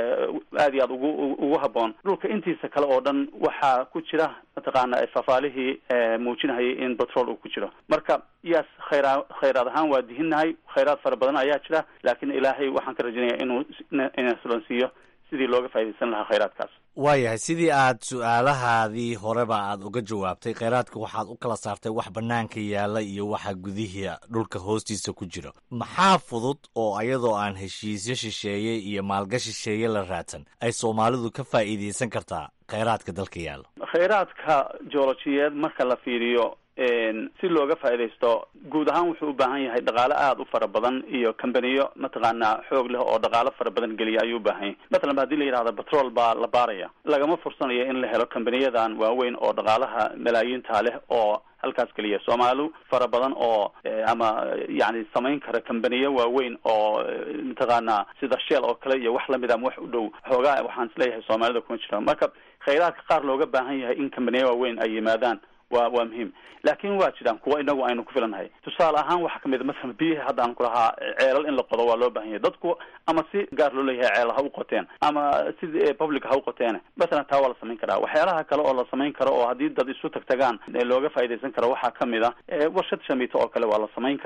S3: aad iyo aad ugu ugu haboon dhulka intiisa kale oo dhan waxaa ku jira mataqaana ifafaalihii muujinahayay in batrol uu ku jiro marka yaas khayraa khayraad ahaan waa dihinnahay khayraad fara badan ayaa jira laakiin ilaahay waxaan ka rajinaya inuu inasulansiiyo sidii looga faaidaysan lahaa khayraadkaas
S10: waayahay sidii aad su-aalahaadii horeba aad uga jawaabtay khayraadka waxaad u kala saartay wax bannaanka yaalla iyo waxa gudihii dhulka hoostiisa ku jiro maxaa fudud oo iyadoo aan heshiisyo shisheeye iyo maalgashi shisheeye la raadsan ay soomaalidu ka faa'iidaysan kartaa khayraadka dalka yaalla
S3: khayraadka joolojiyeed marka la fiiriyo si looga faaidaysto guud ahaan wuxuu u baahan yahay dhaqaale aada u fara badan iyo kambaniyo mataqaana xoog leh oo dhaqaalo fara badan geliya ayuu u baahan yahay mathalan hadii la yidhahdo batrol baa la baaraya lagama fursanayo in la helo kambaniyadan waaweyn oo dhaqaalaha malaayiinta leh oo halkaas geliya soomaali fara badan oo ama yani samayn kara kambaniyo waaweyn oo mataqaana sida shell oo kale iyo wax lamid ama wax u dhow xoogaa waxaan isleeyahay soomaalida kuma jira marka khayraadka qaar looga baahan yahay in kambaniyo waaweyn ay yimaadaan waa waa muhiim laakin waa jiraan kuwa inagu aynu ku filannahay tusaale ahaan waxaa kamid a masalan biyihi hadda aan ku lahaa ceelal in la qodo waa loo baahan yahay dadku ama si gaar loo leeyahay ceelal ha u qoteen ama si public ha u qoteen masalan taa waa la samayn karaa waxyaalaha kale oo la samayn karo oo haddii dad isu tagtagaan looga faaidaysan karo waxaa kamid a warshad shamiito oo kale waa la samayn karaa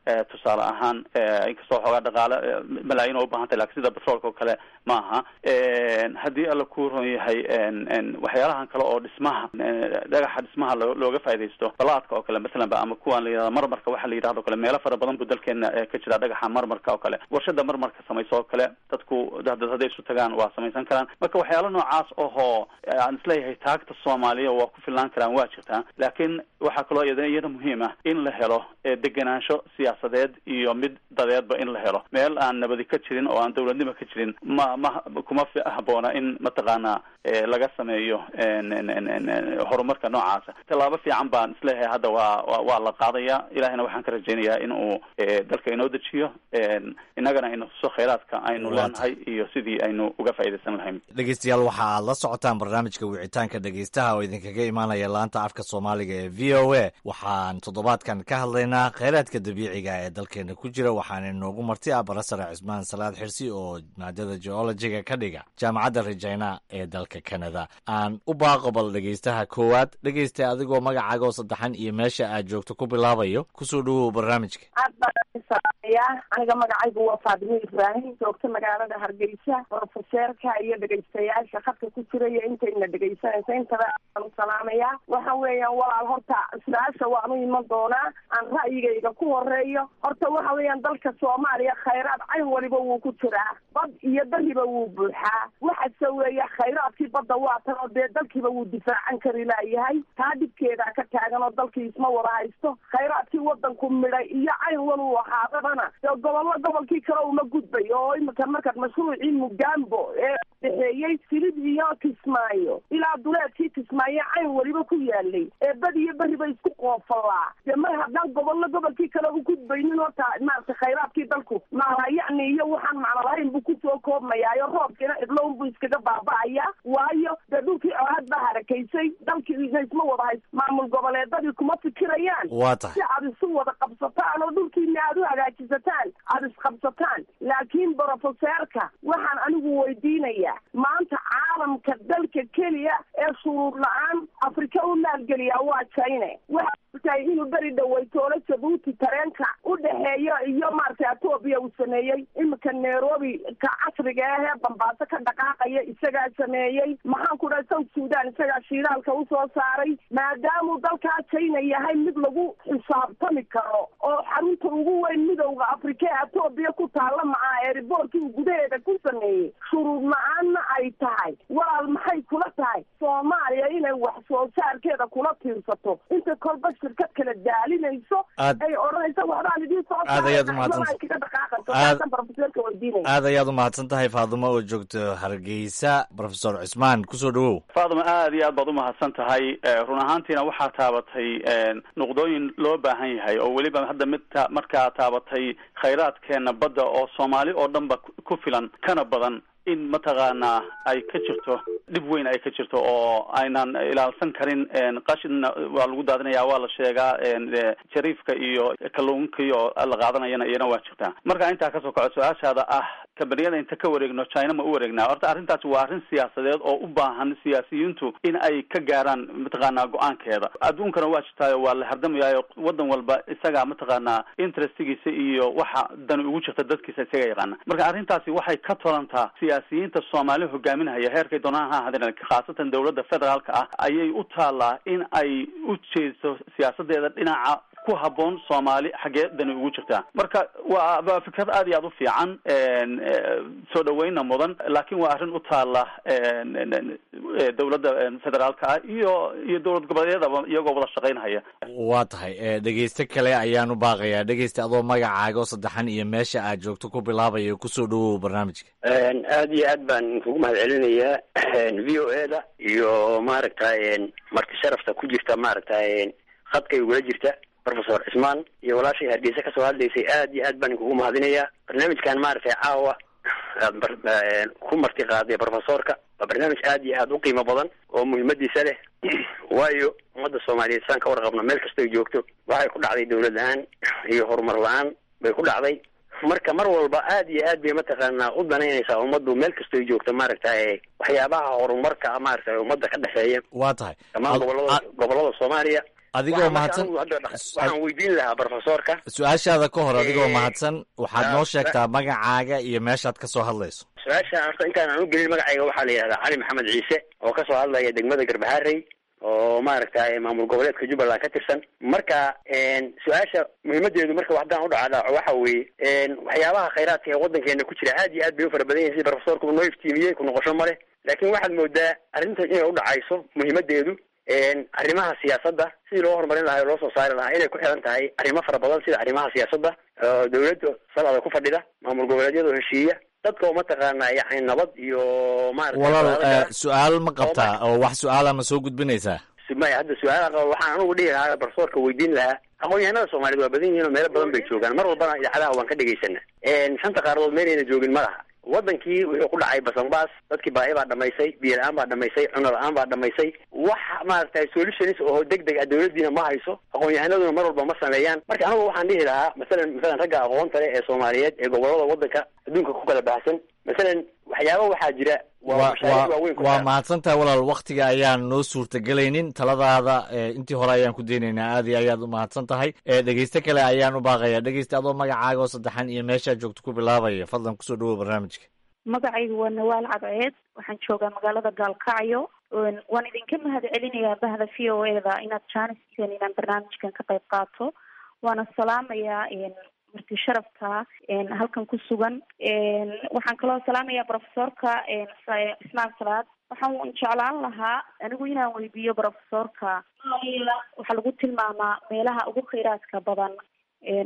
S3: tusaale ahaan inkastoo xoogaa dhaqaale malaayiin oo ubaahan tahay lakin sida batroolka oo kale ma aha haddii alla ku ron yahay waxyaalahan kale oo dhismaha dhagaxa dhismaha looga faaidaysto balaadka oo kale masalan ba ama kuwan la yidhahda marmarka waxa la yidhahdo kale meelo fara badan bu dalkeena ka jira dhagaxa marmarka oo kale warshada marmarka samayso oo kale dadku dad hadday isu tagaan waa samaysan karaan marka waxyaala noocaas ohoo aan isleeyahay taagta soomaaliya waa ku filnaan karaan waa jirtaa laakiin waxaa kaloo iyada iyada muhiim ah in la helo degenaansho siyaasadeed iyo mid dadeedba in la helo meel aan nabadi ka jirin oo aan dawladnimo ka jirin ma ma kuma haboona in mataqaana laga sameeyo horumarka noocaasa tallaabo fiican baan isleeyahay hadda waa waa la qaadaya ilahina waxaan ka rajaynayaa in uu dalka inoo dejiyo innagana inu tuso khayraadka aynu leenahay iyo sidii aynu uga faaidaysan lahayn
S10: dhegeystayaal waxa aad la socotaan barnaamijka wicitaanka dhegeystaha oo idinkaga imaanaya laanta afka soomaaliga ee v o a waxaan toddobaadkan ka hadlaynaa kheyraadka dabiiciga ee dalkeena ku jira waxaana inoogu marti ah barasare cismaan salaad xirsi oo maadada geologiga ka dhiga jaamacadda regina ee dalka canada aan u baaqobal dhegeystaha koowaad dhegeysta adigoo magacaaga oo saddexan iyo meesha aad joogto ku bilaabayo kusoo dhawow barnaamijka
S11: aad baan salaamaya aniga magacaygu waa faadimo ibraahim joogta magaalada hargeysa brofeseerka iyo dhegeystayaasha khadka ku jira iyo intayna dhegeysanaysa intaba aan u salaamaya waxa weeyaan walaal horta su-aasha waanu iman doonaa aan ra'yigayga ku horeeyo horta waxa weeyaan dalka soomaaliya khayraad cayn waliba wuu ku jiraa bad iyo beriba wuu buuxaa waxase weeye khayraadkii badda waa tan oo dee dalkiiba wuu difaacan kari laayahay taa dhibkeedaa ka taagan oo dalkii isma wada haysto khayraadkii wadanku midhay iyo cayn waluu ahaadabana dee gobollo gobolkii kale uma gudbay oo imika markaad mashruucii mugambo ee dhexeeyey silid iyo kismaayo ilaa duleedkii kismaayo cayn weliba ku yaalay ee bad iyo beriba isku qoofalaa dee mar haddaan gobollo gobolkii kale u gudbaynin horta maarata khayraadkii dalku maala yacni iyo waxaan macno lahayn buu kusoo koobmayaayo roobkiina cidlown buu iskaga baaba'aya waayo dee dhulkii colaad baa harakaysay dalkiina isma wada hays maamul goboleedadii kuma fikirayaan
S10: waa tahay
S11: si aad isu wada qabsataan oo dhulkiina aad u hagaajisataan aada isqabsataan laakiin brofeseerka waxaan anigu weydiinayaa maanta caalamka dalka keliya ee shuruud la-aan afrika u maalgeliyaa waa china waxaa tahay inuu beri dhaweytoolo jabuuti tareenka u dhexeeyo iyo maaragtay etoobiya uu sameeyey imika nairobi ka casriga ah ee bambaaso ka dhaqaaqaya isagaa sameeyey maxaan ku dhahay south sudan isagaa shiidaalka usoo saaray maadaamuu dalkaa china yahay mid lagu xisaabtami karo oo xarunta ugu weyn midowda afrika ee etoobiya ku taalla macaa ee riboorkii uu gudaheeda ku sameeyey shuruud la-aanna ay tahay walaal maxay kula tahay soomaaliya inay wax soo saarkeeda kula tiirsato inta kolba shirkad kala daalinayso ay odhanayso waxbaan idiin soo
S10: aad ayaad umahadsan
S11: kaga dhaqaaqayso taasan brofeseerka weydiinaya
S10: aad ayaad umahadsan tahay faadumo oo joogto hargeysa profesor cismaan kusoo dhawow
S3: faaduma aad iyo aad baad umahadsan tahay run ahaantiina waxaa taabatay nuqdooyin loo baahan yahay oo weliba hadda mid ta markaa taabatay khayraadkeena badda oo soomaali oo dhan ba ku filan kana badan in mataqaanaa ay ka jirto dhib weyn ay ka jirto oo aynan ilaalsan karin qashinna waa lagu daadinaya waa la sheegaa jariifka iyo kalluunka iyo la qaadanayana iyana waa jirtaa marka intaa kasoo kaco su-aashaada ah kabaniyada inta ka wareegno china ma u wareegnaa horta arrintaasi waa arrin siyaasadeed oo u baahan siyaasiyiintu in ay ka gaaraan mataqaanaa go-aankeeda adduunkana waa jirtaayo waa la hardamayayo wadan walba isagaa mataqaanaa interestigiisa iyo waxa dani ugu jirta dadkiisa isaga yaqaana marka arrintaasi waxay ka tolantaa siyaasiyiinta soomaali hogaaminahaya heerkay doonaan ha ahaadeen khaasatan dowladda federaalka ah ayay u taallaa in ay u jeesto siyaasadeeda dhinaca ku haboon soomaali xaggee dani ugu jirtaa marka waa waa fikrad aad iyo aad u fiican soo dhaweynna mudan laakiin waa arrin u taalla dowladda federaalka ah iyo iyo dowlad goboleedyadaba iyagoo wada shaqaynhaya
S10: waa tahay dhegeyste kale ayaan u baaqayaa dhegeysta adoo magacaaga oo saddexan iyo meesha aad joogto ku bilaabayo kusoo dhawow barnaamijka
S12: aad iyo aad baan kugu mahad celinayaa v o e da iyo maaragtay marti sharafta ku jirta maaragtay khadkay ugula jirta professor cismaan iyo walaashay hargeysa kasoo hadlaysay aad iyo aad baan kugu mahadinayaa barnaamijkan maaragtay caawa aad ku marti qaaday professorka waa barnaamij aad iyo aad u qiimo badan oo muhiimadiisa leh waayo ummadda soomaaliyeed saan ka warqabno meel kastoy joogto waxay ku dhacday dawlad la-aan iyo horumar la-aan bay ku dhacday marka mar walba aad iyo aad bay mataqaanaa u danaynaysaa ummaddu meel kastoy joogto maaragtay waxyaabaha horumarka maaragtay ummadda ka dhexeeya
S10: waa tahay
S12: dhammaan gobolada gobolada soomaaliya
S10: adigoo mahadsan
S12: waxaan weydiin lahaa profesorka
S10: su-aashaada ka hor adigoo
S12: Eh,
S10: mahadsan waxaad
S12: ah,
S10: noo
S12: sa-
S10: sheegtaa magacaaga iyo meeshaad ka soo hadlayso
S12: su-aasha horta intaan aan u gelin magacayga waxaa la yidhahdaa cali maxamed ciise oo kasoo hadlaya degmada garbaharey oo maaragtay maamul goboleedka jubbaland ka tirsan marka su-aasha muhiimadeedu marka haddaan udhacdaaco waxa weeye waxyaabaha khayraadka ee wadankeena ku jira aad iyo aad bay u fara badan yihin sida profesorku noo iftiimiyey ku noqosho male laakiin waxaad moodaa arrinta inay udhacayso muhiimadeedu arrimaha siyaasadda sidii loo horumarin lahaa oo loo soo saari lahaa inay ku xiran tahay arrimo fara badan sida arrimaha siyaasadda oo dawladda salada ku fadhida maamul goboleedyada oo heshiiya dadka oo mataqaana yani nabad iyo maarata
S10: walaal
S12: wadaadka-
S10: eh, su-aal ma qabtaa oo wax su-aala ma soo gudbinaysaa
S12: maya hadda su-aalaha qaba waxaan anugu dhihi lahaa barsoorka weydiin lahaa aqoon-yahanada soomaaliyeed waa badan yihiin oo meelo badan bay joogaan mar walbana idaacadaha waan ka dhegaysana shanta qaaradood meelayna joogin ma laha wadankii wuxuu ku dhacay basanbaas dadkii baahi baa dhamaysay biyo la-aan baa dhamaysay cuno la-aan baa dhamaysay wax maaragtay solutions oo deg deg ah dawladdiina ma hayso aqoon-yahanaduna mar walba ma sameeyaan marka anigu waxaan dhihi lahaa masalan masalan ragga aqoonta leh ee soomaaliyeed ee gobolada wadanka adduunka ku kala baxsan masalan waxyaaba waxaa jira waa
S10: waa
S12: mashaariic waaweyn ku
S10: waa
S12: xiran.
S10: mahadsantahay walaal waktiga ayaan noo suurtagelaynin taladaada eh, intii hore ayaan ku daynaynaa aad iyo ayaad u mahadsan tahay Eh, dhegeyste kale ayaan u baaqaya dhegeyste adoo magacaaga oo saddexan iyo meeshaa joogto ku bilaabaya fadlan kusoo dhawow barnaamijka
S13: magacaygu waa nawaal cadceed waxaan joogaa magaalada gaalkacyo Een, waan idinka mahad celinayaa bahda v o e da inaad jaaniseen inaan barnaamijkan ka qayb qaato waana salaamayaa een, marti sharafta een, halkan ku sugan Een, waxaan kaloo salaamayaa profesorka een, Sa- ismaan salaad waxaan jeclaan lahaa anigu inaan weydiiyo profesorka Soomaaliya waxaa lagu tilmaamaa meelaha ugu kheyraadka badan een,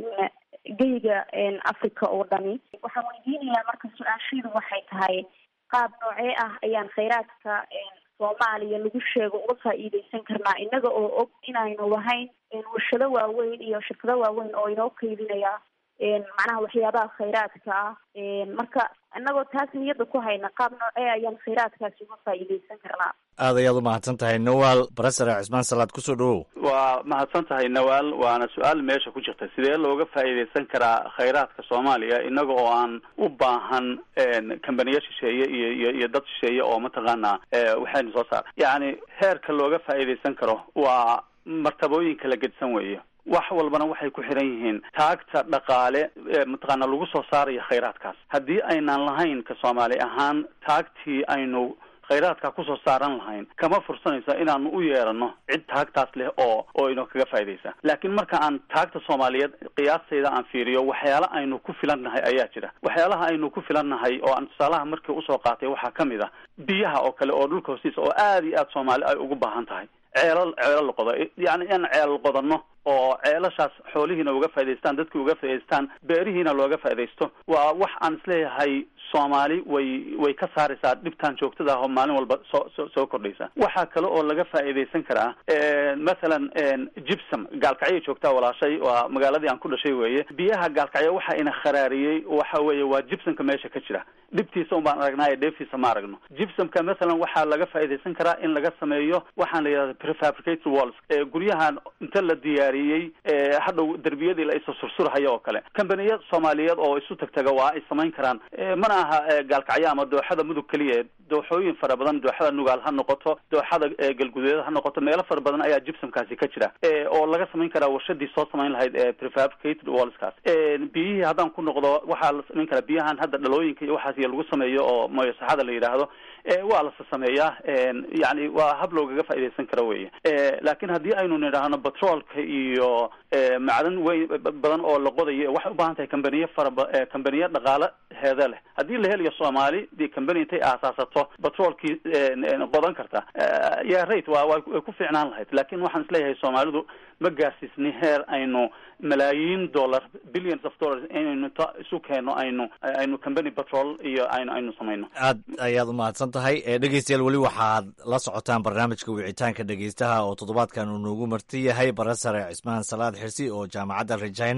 S13: geyga een, africa oo dhani waxaan weydiinayaa marka su-aashaydu waxay tahay qaab noocee ah ayaan kheyraadka een, soomaaliya lagu sheego uga faa'iideysan karnaa innaga oo og inaynu lahayn een, warshado waaweyn iyo shirkado waaweyn oo inoo kaydinaya een, macnaha waxyaabaha kheyraadka ah een, marka innagoo taas niyadda ku hayna qaab noocee ayaan kheyraadkaasi uga faa'iideysan karnaa
S10: aad ayaad u mahadsan tahay nawaal barasare cismaan salaad kusoo dhawow
S3: waa mahadsan tahay nawaal waana su-aal meesha ku jirta sidee looga faa'iidaysan karaa khayraadka soomaaliya inaga oo aan u baahan kambaniyo shisheeye iyo iyo iyo dad shisheeye oo mataqaana eh, waxaynu soo saar yacni heerka looga faa'iidaysan karo waa martabooyin kala gedsan weeye wax walbana waxay ku xiran yihiin taagta dhaqaale ee mataqaana lagu soo saarayo khayraadkaas haddii aynaan lahayn ka soomaali ahaan taagtii aynu khayraadka kusoo saaran lahayn kama fursanaysa inaanu u yeerano cid taagtaas leh oo oo inoo kaga faa'iidaysa laakiin marka aan taagta soomaaliyeed qiyaastayda aan fiiriyo waxyaala aynu ku filannahay ayaa jira waxyaalaha aynu ku filannahay oo aan tusaalaha markii usoo qaatay waxaa ka mid ah biyaha oo kale oo dhulka hoostiisa oo aad iyo aad soomaali ay ugu baahan tahay ceelal ceelal la qodo yacni in ceelal qodanno oo ceelashaas xoolihiina uga faa'idaystaan dadkii uga faa'idaystaan beerihiina looga faa'iidaysto waa wax aan isleeyahay soomaali way way ka saaraysaa dhibtaan joogtada ah oo maalin walba soo soo soo kordhaysa waxaa kale oo laga faa'iidaysan karaa mathalan gypsum gaalkacyo joogtaa walaashay waa magaaladii aan ku dhashay weeye biyaha gaalkacyo waxa ina kharaariyey waxa weeye waa gypsumka meesha ka jira dhibtiisa un baan aragnaa ee dheeftiisa ma aragno gypsumka mathalan waxaa laga faa'iidaysan karaa in laga sameeyo waxaan la yidhahda prefabricated walls ee guryahan inta la diyaariyey ee hadhow derbiyadii la isa sursurhayo oo kale kambaniya soomaaliyeed oo isu tagtaga waa ay samayn karaan Eh, mana aha eh, gaalkacyo ama dooxada mudug keliya dooxooyin fara badan dooxada nugaal ha noqoto dooxada eh, galguduud ha noqoto meelo fara badan ayaa gypsumkaasi ka jira Eh, oo laga samayn karaa warshadii soo samayn lahayd ee prefabricated wallskaas Eh, biyihii haddaan ku noqdo waxaa la samayn karaa biyahan hadda dhalooyinka iyo waxaas iyo lagu sameeyo oo moyosaxada la yidhaahdo Eh, waa la sameeyaa yani waa hab loogaga faa'iidaysan karo weye Eh, laakiin haddii aynu nidhaahno batroolka iyo eh, macdan weyn badan oo la qodayo waxay u baahan tahay kambaniyo fara ba- eh, kambaniyo dhaqaale heeda leh haddii la helayo soomaali dee kambani intay aasaasato batroolkii eh, qodan karta Eh, ya rate waa waa way ku fiicnaan lahayd laakiin waxaan isleeyahay soomaalidu ma gaarsiisni heer aynu malaayiin dollar billions of dollars inaynu ta isu keeno aynu aynu company patrol iyo aynu aynu samayno
S10: aad ayaad u mahadsan tahay Eh, dhegeystayaal weli waxaad la socotaan barnaamijka wicitaanka dhegeystaha oo toddobaadkan uu noogu marti yahay barasare cismaan salaad xirsi oo jaamacadda regina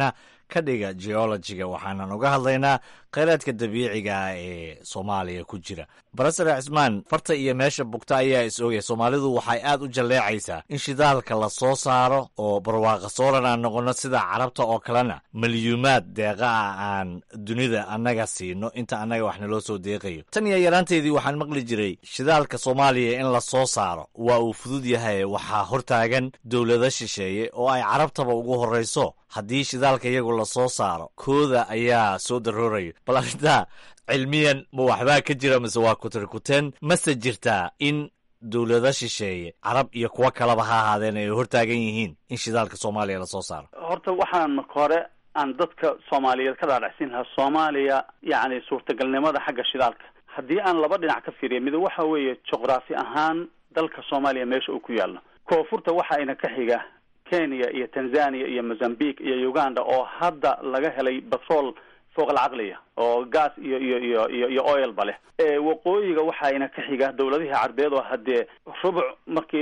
S10: ka dhiga geologiga waxaanan uga hadlaynaa kheyraadka dabiiciga ah ee soomaaliya ku jira barasare cismaan farta iyo meesha bugta ayaa is ogaya soomaalidu waxay aad u jalleecaysaa in shidaalka la soo saaro oo barwaaqa sooran aan noqono sida carabta oo kalena milyuumaad deeqa ah aan dunida annaga siino inta annaga wax naloo soo deeqayo tan iyo yaraanteedii waxaan maqli jiray shidaalka soomaaliya in la soo saaro waa uu fudud yahay waxaa hortaagan dowlado shisheeye oo ay carabtaba ugu horrayso haddii shidaalka iyagu la soo saaro kooda ayaa soo daroorayo bal arrintaa cilmiyan ma waxbaa ka jira mise waa kutirkuteen mase jirtaa in dowlado shisheeye carab iyo kuwo kaleba ha ahaadeen ay hortaagan yihiin in shidaalka soomaaliya lasoo saaro
S3: horta waxaan marka hore aan dadka soomaaliyeed ka dhaadhacsiin lahaa soomaaliya yacni suurtagalnimada xagga shidaalka haddii aan laba dhinac ka fiiriya mid waxa weeye juqraafi ahaan dalka soomaaliya meesha uu ku yaallo koonfurta waxa ina ka xiga kenya iyo tanzania iyo mozambique iyo uganda oo hadda laga helay batrol fooq alcaqliya oo gas iyo iyo iyo iyo iyo oilba leh waqooyiga waxayna ka xiga dawladihii carbeed oo haddee rubuc markii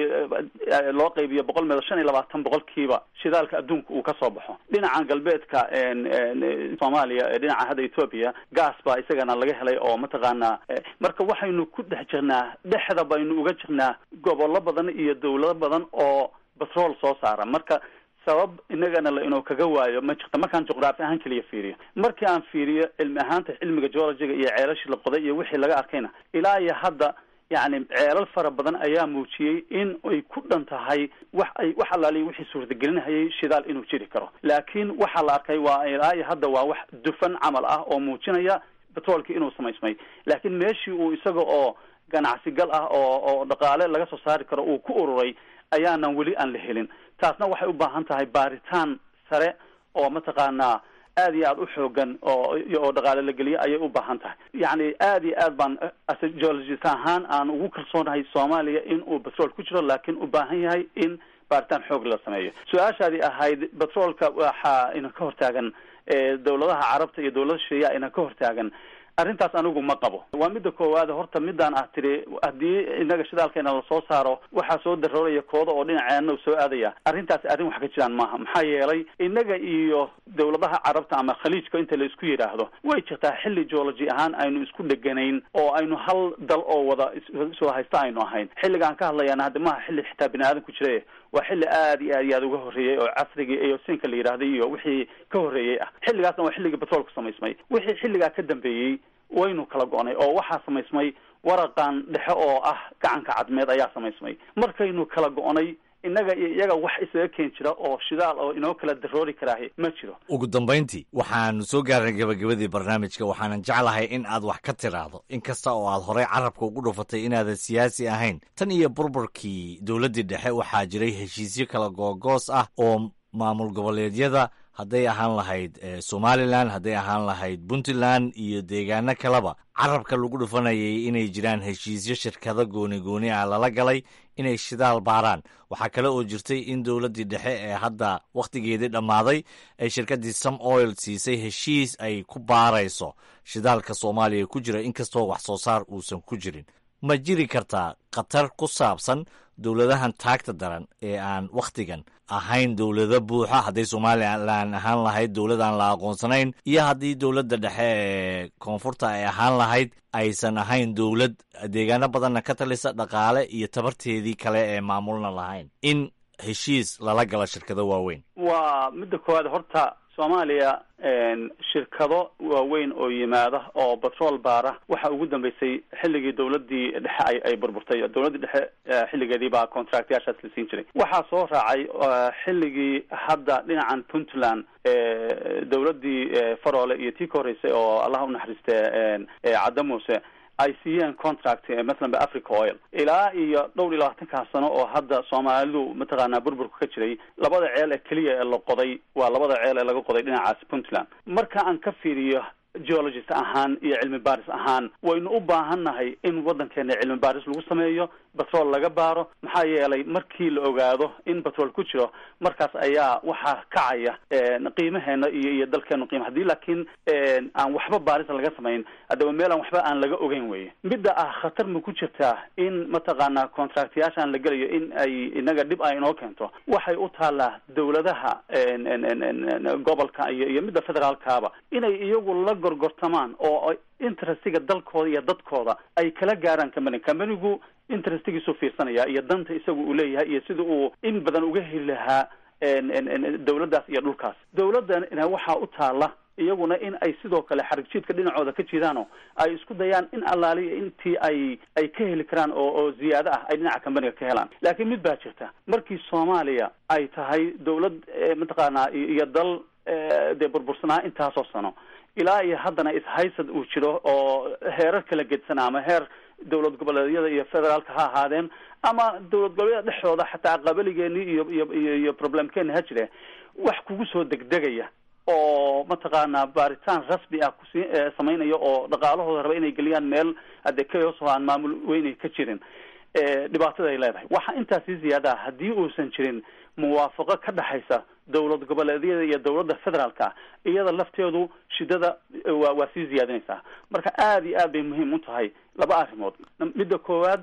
S3: loo qaybiyo boqol meedo shan iyo labaatan boqolkiiba shidaalka adduunka uu kasoo baxo dhinacan galbeedka soomaaliya ee dhinaca hadda ethoopia gas baa isagana laga helay oo mataqaanaa marka waxaynu ku dhex jirnaa dhexda baynu uga jirnaa gobollo badan iyo dawlado badan oo batrol soo saara marka sabab inagana la inuu kaga waayo ma jirto markaan juqraafi ahaan keliya fiiriyo markii aan fiiriyo cilmi ahaanta cilmiga geologiga iyo ceelashii la qoday iyo wixii laga arkayna ilaa iyo hadda yacni ceelal fara badan ayaa muujiyey in ay ku dhan tahay wax ay wax allaaliya wixii suurtagelinahayay shidaal inuu jiri karo laakiin waxaa la arkay waa ilaa iyo hadda waa wax dufan camal ah oo muujinaya batroolkii inuu samaysmay laakiin meeshii uu isaga oo ganacsigal ah oo oo dhaqaale laga soo saari karo uu ku ururay ayaanan weli aan la helin taasna waxay u baahan tahay baaritaan sare oo mataqaanaa aad iyo aad u xoogan oo oo dhaqaale la geliyo ayay u baahan tahay yacni aad iyo aad baan geologist ahaan aan ugu kalsoonahay soomaaliya in uu batrool ku jiro laakiin u baahan yahay in baaritaan xoog la sameeyo su-aashaadii ahayd batroolka waxaa ina ka hortaagan dawladaha carabta iyo dawlada shisheeya ina ka hortaagan arrintaas anigu ma qabo waa midda koowaad horta midaan ah tiri haddii inaga shidaalkeena lasoo saaro waxaa soo darooraya kooda oo dhinaceena u soo aadaya arrintaasi arrin wax ka jiraan maaha maxaa yeelay inaga iyo dawladaha carabta ama khaliijka inta la isku yidhaahdo way jirtaa xilli geology ahaan aynu isku dheganayn oo aynu hal dal oo wada soo haysta aynu ahayn xilligaan ka hadlayaana hadda maaha xilli xitaa bini aadan ku jira waa xilli aad iyo aad iyo aad uga horreeyey oo casrigii iyo sinka la yidhahday iyo wixii ka horreeyey ah xilligaasna waa xilligii batroolka samaysmay wixii xilligaa ka dambeeyey waynu kala go-nay oo waxaa samaysmay waraqan dhexe oo ah gacanka cadmeed ayaa samaysmay markaynu kala go-nay innaga iyo iyaga wax isaga keen jira oo shidaal oo inoo kala daroori karaahi ma jiro
S10: ugu dambayntii waxaanu soo gaarnay gabagabadii barnaamijka waxaanan jeclahay in aad wax ka tiraahdo in kasta oo aad horey carabka ugu dhufatay inaadan siyaasi ahayn tan iyo burburkii dowladdii dhexe waxaa jiray heshiisyo kala googoos ah oo maamul goboleedyada hadday ahaan lahayd somalilan hadday ahaan lahayd puntland iyo deegaano kaleba carabka lagu dhufanayay inay jiraan heshiisyo shirkado gooni gooni ah lala galay inay shidaal baaraan waxaa kale oo jirtay in dowladdii dhexe ee hadda wakhtigeedii dhammaaday ay shirkaddii some oil siisay heshiis ay ku baarayso shidaalka soomaaliya ku jira inkastoo wax soo saar uusan ku jirin ma jiri kartaa khatar ku saabsan dowladahan taagta daran ee aan wakhtigan ahayn dowlado buuxa hadday somalilan ahaan lahayd dowlad aan la aqoonsanayn iyo haddii dowladda dhexe ee koonfurta ay ahaan lahayd aysan ahayn dowlad deegaano badanna ka talisa dhaqaale iyo tabarteedii kale ee maamulna lahayn in heshiis lala galo shirkado waaweyn
S3: waa midda koowaad horta soomaaliya shirkado waaweyn oo yimaada oo batrool baara waxa ugu dambeysay xilligii dowladii dhexe ay ay burburtay dowladdii dhexe xilligeedii baa contractyaashaas la siin jiray waxaa soo raacay xilligii hadda dhinacan puntland dowladdii faroole iyo tii ka horreysay oo allah unaxariiste cadda muuse ay siiyeen contract mathalan ba africa oil ilaa iyo dhowr iyo labaatankaa sano oo hadda soomaalidu mataqaanaa burburka ka jiray labada ceel ee keliya ee la qoday waa labada ceel ee laga qoday dhinacaas puntland marka aan ka fiiriyo geologist ahaan iyo cilmi baaris ahaan waynu u baahan nahay in waddankeena cilmi baaris lagu sameeyo batrool laga baaro maxaa yeelay markii la ogaado in batrool ku jiro markaas ayaa waxaa kacaya qiimaheena iyo iyo dalkeenu qiima haddii laakiin aan waxba baarisa laga samayn haddaba meel aan waxba aan laga ogeyn weye midda ah khatar ma ku jirtaa in mataqaanaa contractyaashaan la gelayo in ay inaga dhib ay inoo keento waxay u taallaa dawladaha gobolka iyo iyo midda federaalkaaba inay iyagu la gorgortamaan oo interestiga dalkooda iyo dadkooda ay kala gaaraan company companigu interestigiisu fiirsanaya iyo danta isaga uu leeyahay iyo sida uu in badan uga heli lahaa dawladdaas iyo dhulkaas dawladdana waxaa u taala iyaguna in ay sidoo kale xarigjiidka dhinacooda ka jidaano ay isku dayaan in allaaliya intii ay ay ka heli karaan oo oo ziyaado ah ay dhinaca companiga ka helaan laakiin mid baa jirta markii soomaaliya ay tahay dawlad mataqaanaa iyo dal dee burbursanaa intaasoo sano ilaa iyo haddana ishaysad uu jiro oo heerar kala gedsanaa ama heer dawlad goboleedyada iyo federaalka ha ahaadeen ama dawlad goboleedyada dhexdooda xataa qabaligeenii iyo iyo iyo iyo problemkeeni ha jire wax kugu soo degdegaya oo mataqaanaa baaritaan rasmi ah kusi samaynaya oo dhaqaalahooda raba inay geliyaan meel hadde chaos oo aan maamul weynay ka jirin dhibaatada ay leedahay waxa intaas sii ziyaada ah haddii uusan jirin muwaafaqo ka dhexaysa dawlad goboleedyada iyo dawladda federaalka iyada lafteedu shidada waa waa sii ziyaadinaysaa marka aada iyo aad bay muhiim u tahay laba arrimood midda koowaad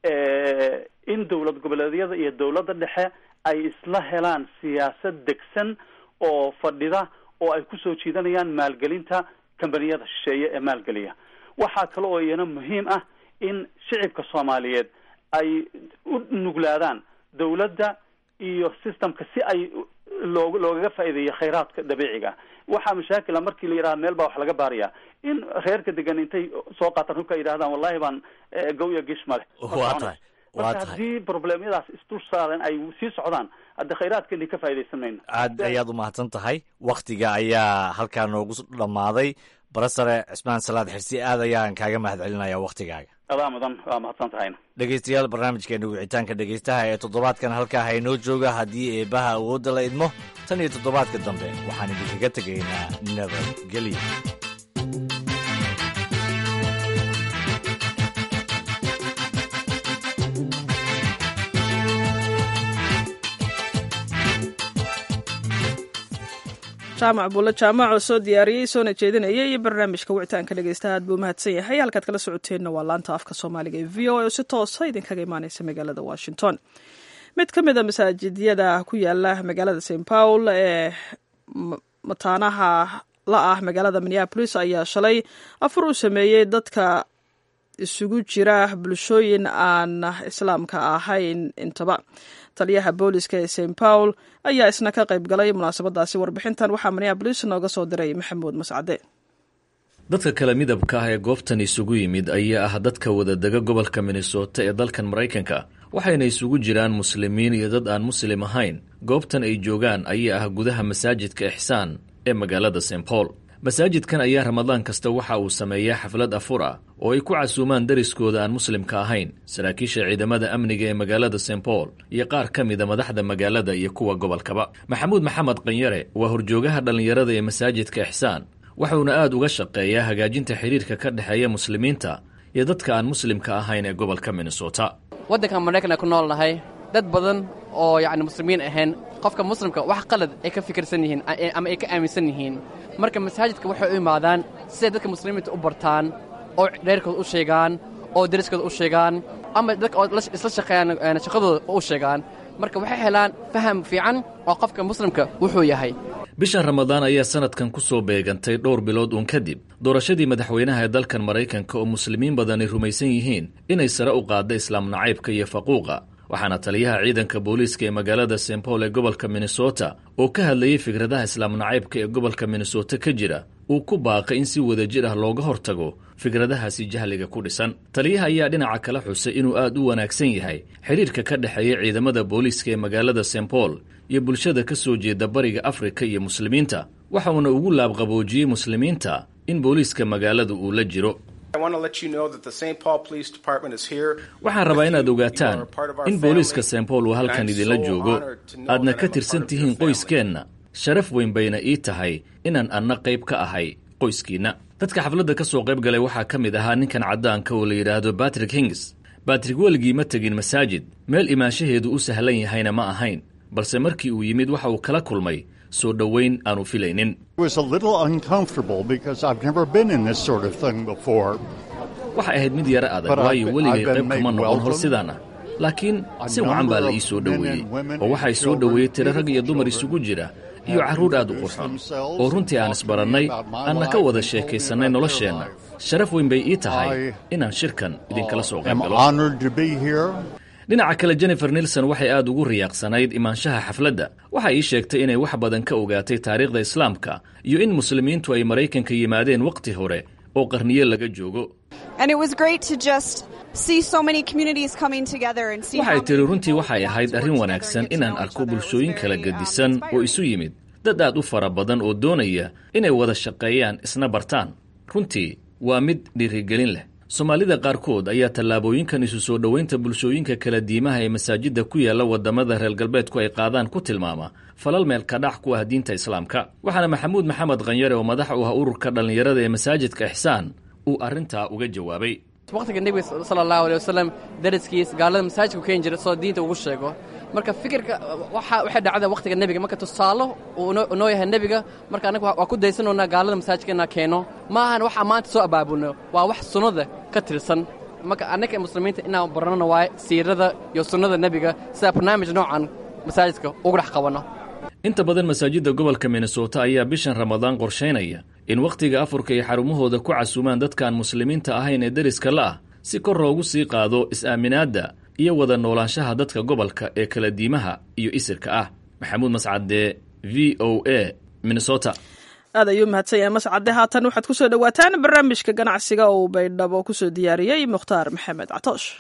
S3: in dawlad goboleedyada iyo dawladda dhexe ay isla helaan siyaasad degsan oo fadhida oo ay kusoo jiidanayaan maalgelinta kambaniyada shisheeye ee maalgeliya waxaa kale oo iyana muhiim ah in shicibka soomaaliyeed ay u nuglaadaan dawladda iyo systemka si ay loog loogaga faa'iideeyo khayraadka dabiiciga waxaa mashaakila markii la yidhaha meel baa wax laga baaraya in reerka degan intay soo qaataan hubka ay yidhahdaan wallahi baan gawya gish male
S10: waa tahay
S3: marka haddii problemyadaas isdul saaran ay sii socdaan hadde khayraadkeeni ka faa'idaysan mayno
S10: aad ayaad umahadsan tahay waktiga ayaa halkaa noogu dhammaaday barasare cismaan salaad xirsi aad ayaan kaaga mahad celinaya waktigaaga
S3: adaa mudan waa mahadsan tahayna
S10: dhegeystayaal barnaamijkeena wicitaanka dhegeystaha ee toddobaadkan halkaa haynoo jooga haddii eebaha awoodda la idmo tan iyo toddobaadka dambe waxaan idinkaga tegaynaa nabadgelyo
S1: jaamac buulle jaamac oo soo diyaariyey soona jeedinaya iyo barnaamijka wicitaanka dhegeystaha aad buu mahadsan yahay halkaad kala socoteenna waa laanta afka soomaaliga ee v o a oo si toosa idinkaga imaaneysa magaalada washington mid ka mid a masaajidyada ku yaala magaalada st paul ee mataanaha la ah magaalada minneapolis ayaa shalay afur u sameeyey dadka isugu jira bulshooyin aan islaamka ahayn intaba taliyaha booliska ee st paul ayaa isna ka qayb galay munaasabadaasi warbixintan waxaa minneabolis nooga soo diray maxamuud mascade
S14: dadka kale midabka ah ee goobtan isugu yimid ayaa ah dadka wadadega gobolka minnesota ee dalkan maraykanka waxayna isugu jiraan muslimiin iyo dad aan muslim ahayn goobtan ay joogaan ayaa ah gudaha masaajidka ixsaan ee magaalada st paul masaajidkan ayaa ramadaan kasta waxa uu sameeyaa xaflad afur ah oo ay ku casuumaan dariskooda aan muslimka ahayn saraakiisha ciidamada amniga ee magaalada st paul iyo qaar ka mida madaxda magaalada iyo kuwa gobolkaba maxamuud maxamed qanyare waa horjoogaha dhallinyarada ee masaajidka ixsaan wuxuuna aad uga shaqeeyaa hagaajinta xidhiirka ka dhexeeya muslimiinta iyo dadka aan muslimka ahayn ee gobolka minnesota
S15: waddankan maraykan ku nool nahay dad badan oo yacni muslimiin ahayn qofka muslimka wax qalad ay ka fikirsan yihiin ama ay ka aaminsan yihiin marka masaajidka waxay u imaadaan siday dadka muslimiinta u bartaan oo dheerkooda u sheegaan oo dariskooda u sheegaan ama dadka oo isla shaqeeyaan shaqadooda u sheegaan marka waxay helaan faham fiican oo qofka muslimka wuxuu yahay
S14: bishan ramadaan ayaa sanadkan ku soo beegantay dhowr bilood uun kadib doorashadii madaxweynaha ee dalkan maraykanka oo muslimiin badani rumaysan yihiin inay sare u qaadda islaam nacaybka iyo faquuqa waxaana taliyaha ciidanka booliiska ee magaalada st paul ee gobolka minnesota oo ka hadlayey fikradaha islaam nacaybka ee gobolka minnesota ka jira uu ku baaqay in si wadajir ah looga hortago fikradahaasi jahliga ku dhisan taliyaha ayaa dhinaca kala xusay inuu aad u wanaagsan yahay xidhiirka ka dhexeeya ciidamada booliiska ee magaalada st paul iyo bulshada ka soo jeeda bariga afrika iyo muslimiinta waxa uuna ugu laabqaboojiyey muslimiinta in booliiska magaalada uu la jiro waxaan rabaa inaad ogaataan in booliiska st paul uu halkan idinla joogo aadna ka tirsan tihiin qoyskeenna sharaf weyn bayna ii tahay inaan anna qayb ka ahay qoyskiinna dadka xafladda ka soo qayb galay waxaa ka mid ahaa ninkan caddaanka oo la yidhaahdo batrick hings batrik weligii ma tegin masaajid meel imaanshaheedu u sahlan yahayna ma ahayn balse markii uu yimid waxa uu kala kulmay soo dhoweyn aanu filaynin waxay ahayd mid yaro adag waayo weligay qayb kama noqon hor sidaan ah laakiin si wacan baa la ii soo dhoweeyey oo waxay soo dhoweeyey tiro rag iyo dumar isugu jira iyo carruur aad u qurxoon oo runtii aan isbarannay aanna ka wada sheekaysannay nolosheenna sharaf weyn bay ii tahay inaan shirkan idinkala soo qayb galo dhinaca kale jennifer nilson waxay aad ugu riyaaqsanayd imaanshaha xafladda waxay ii sheegtay inay wax badan ka ogaatay taariikhda islaamka iyo in muslimiintu ay maraykanka yimaadeen wakhti hore oo qarniyo laga joogo waxay tiri runtii waxay ahayd arrin wanaagsan inaan arko bulshooyin kala gedisan oo isu yimid dad aad u fara badan oo doonaya inay wada shaqeeyaan isna bartaan runtii waa mid dhiirigelin leh soomaalida qaarkood ayaa tallaabooyinkan isu soo dhoweynta bulshooyinka kala diimaha ee masaajidda ku yaalla waddamada reer galbeedku ay qaadaan ku tilmaama falal meelkadhac ku ah diinta islaamka waxaana maxamuud maxamed khanyare oo madax u ah ururka dhallinyarada ee masaajidka ixsaan uu arrintaa uga jawaabay
S15: waqtiga nebiga sala allahu aley wasalam dariskiis gaalada masaajidku keeni jira soo diinta ugu sheego marka fikirka waxay dhacda waqtiga nebiga marka tusaalo uu noo yahay nebiga marka annaga waa ku daysanoonaa gaalada masaajidka inaa keeno ma ahan wax maanta soo abaabulno waa wax sunnada ka tirsan marka annaga muslimiinta inaan barnana waaye siirada iyo sunnada nebiga sidaa barnaamij noocan masaajidka ugu dhex qabanno
S14: inta badan masaajidda gobolka minnesota ayaa bishan ramadaan qorshaynaya in wakhtiga afurka ay xarumahooda ku casuumaan dadkaan muslimiinta ahayn ee deriska la ah si kor loogu sii qaado is-aaminaadda iyo wada noolaanshaha dadka gobolka ee kala diimaha iyo isirka ah maxamuud mascade v o a minnesota
S1: aad ayuu mahadsan yahay mascade haatan waxaad ku soo dhowaataan barnaamijka ganacsiga uu baydhabo kusoo diyaariyey mukhtaar maxamed catoosh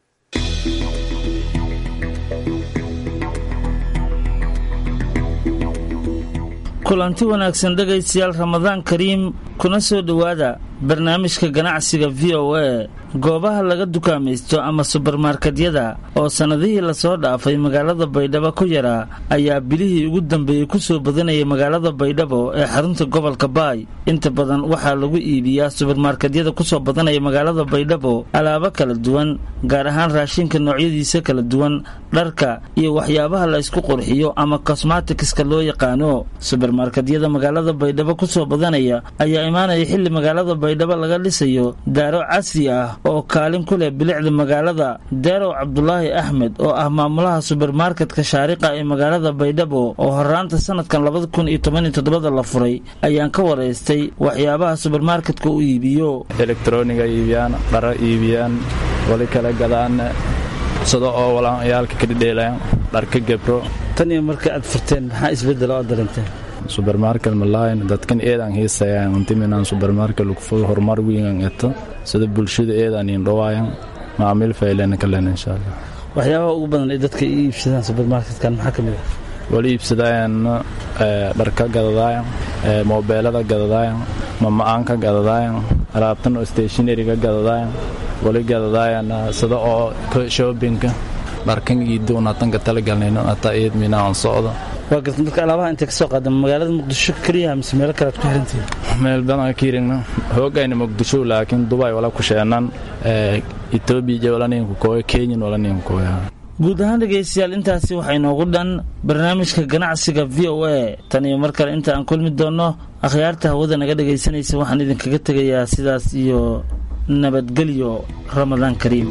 S16: kulanti wanaagsan dhegaystayaal ramadaan kariim kuna soo dhowaada barnaamijka ganacsiga v o a goobaha laga dukaamaysto ama subarmarkedyada oo sannadihii lasoo dhaafay magaalada baydhabo ku yaraa ayaa bilihii ugu dambeeyey ku soo badanayay magaalada baydhabo ee xarunta gobolka baay inta badan waxaa lagu iibiyaa subarmarkedyada kusoo badanaya magaalada baydhabo alaabo kala duwan gaar ahaan raashinka noocyadiisa kala duwan dharka iyo waxyaabaha la ysku qurxiyo ama kosmatikska loo yaqaano subarmarkedyada magaalada baydhabo kusoo badanaya ayaa imaanaya xilli magaalada baydhabo laga dhisayo daaro casri ah oo kaalin ku leh bilicda magaalada deerow cabdulaahi axmed oo ah maamulaha subermarketka shaariqa ee magaalada baydhabo oo horaanta sanadkan labada kun iyo toban iyo toddobada la furay ayaan ka waraystay waxyaabaha subermarketka u iibiyo
S17: elektroniga iibiyaan dharo iibiyaan wali kala gadaan sida oo walaayaalka kadhidheelaan dharka gebro
S16: tan iyo marka aad furteen maxaa isbedela oo dareemteen
S17: subermarket malayn dadkan eedaan hiisayaan intiminaan subermarket lugfog horumar wiigan eto sida bulshada eedaan indhawaayan macaamiil faylena kalen insha allah
S16: waxyaabaha ugu badan ee dadka i iibsadaan subermarketkan maxaa ka mid ah
S17: wali iibsadaayan dharka gadadaayan moobeelada gadadaayan mama'aanka gadadaayan alaabtan oo stationariga gadadaayan wali gadadaayan sida oo shoppingka dharkan iidoon hatanka talagalnayno hataa eed minaan socdo
S16: waa garta marka alaabaha intay ka soo qaada magaalada muqdisho keliya mise meelo kale aad ku xirantihiin
S17: meel badan ka hirigna hoogayna muqdisho laakiin dubay wala ku sheenan etoobiya walaninka kooya kenyan walaninka kooya
S16: guud ahaan dhegaystayaal intaasi waxaa inoogu dhan barnaamijka ganacsiga v o a tan iyo mar kale inta aan kulmi doonno akhyaarta hawada naga dhegaysanaysa waxaan idinkaga tegayaa sidaas iyo nabadgelyo ramadaan kariim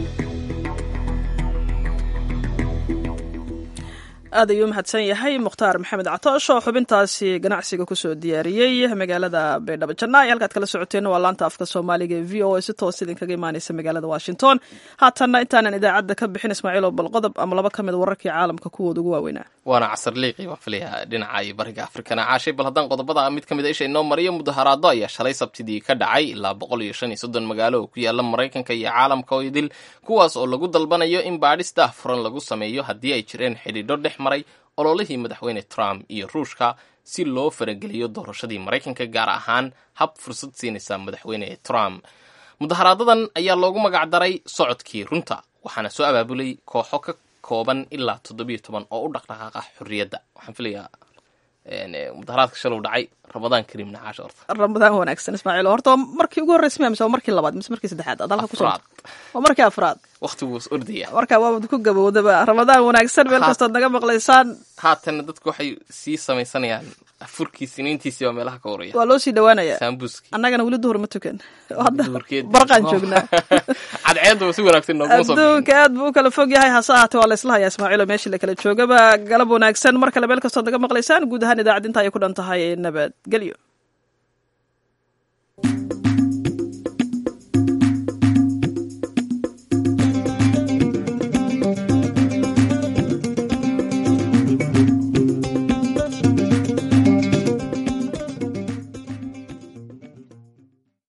S1: aad ayuu mahadsan yahay mukhtaar maxamed catoosh oo xubintaasi ganacsiga kusoo diyaariyey magaalada baydhabo janna halkaad kala socoteen waa laanta afka soomaaliga ee v o a si toos idinkaga imaaneysa magaalada washington haatanna intaanan idaacadda ka bixin ismaaciil oo balqodob ama laba ka mid wararkii caalamka kuwooda ugu waaweynaa
S2: waana casar liiqi baan filaya dhinaca iyo bariga afrikana caashay bal haddaan qodobada mid ka mid a isha inoo mariyo mudaharaado ayaa shalay sabtidii ka dhacay ilaa boqol iyo shan iyo soddon magaalo oo ku yaala maraykanka iyo caalamka oo idil kuwaas oo lagu dalbanayo in baadhis daah furan lagu sameeyo haddii ay jireen xidhiidho dhex maray ololihii madaxweyne trump iyo ruushka si loo farageliyo doorashadii maraykanka gaar ahaan hab fursad siinaysa madaxweyne trump mudaharaadadan ayaa loogu magacdaray socodkii runta waxaana soo abaabulay kooxo ka kooban ilaa toddobiyo toban oo u dhaqdhaqaaqa xorriyadda waxaan filayaa mudaharaadka shalow dhacay ramadaan kariim nacaasha horta
S1: ramadaan wanaagsan ismaaciil horta waa markii ugu horreysay miya mise waa markii labaad mise markii saddexaad aad halka kusoo waa markii afraad
S2: waqtigu is ordaya
S1: marka waabad ku gabowdaba ramadaan wanaagsan meel kastood naga maqlaysaan
S2: haatanna dadku waxay sii samaysanayaan afurkii siniintiisii baa meelaha ka horaya
S1: waa loo sii dhawaanaya
S2: saambuski
S1: annagana weli duhur ma tukan hadda barqaan joognaa
S2: cadceedda si wanaagsan nooguma soo
S1: adduunka aad buu u kala fog yahay hase ahaatee waa la isla hayaa ismaaciilo meeshii la kala joogaba galab wanaagsan mar kale meel kastood naga maqlaysaan guud ahaan idaacad inta ay ku dhan tahay nabadgelyo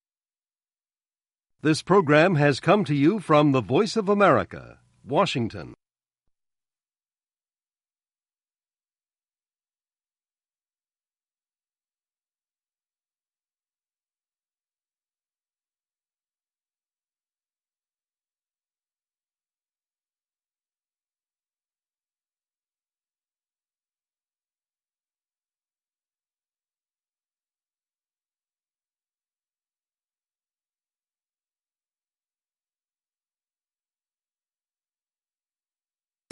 S18: This program has come to you from the Voice of America, Washington.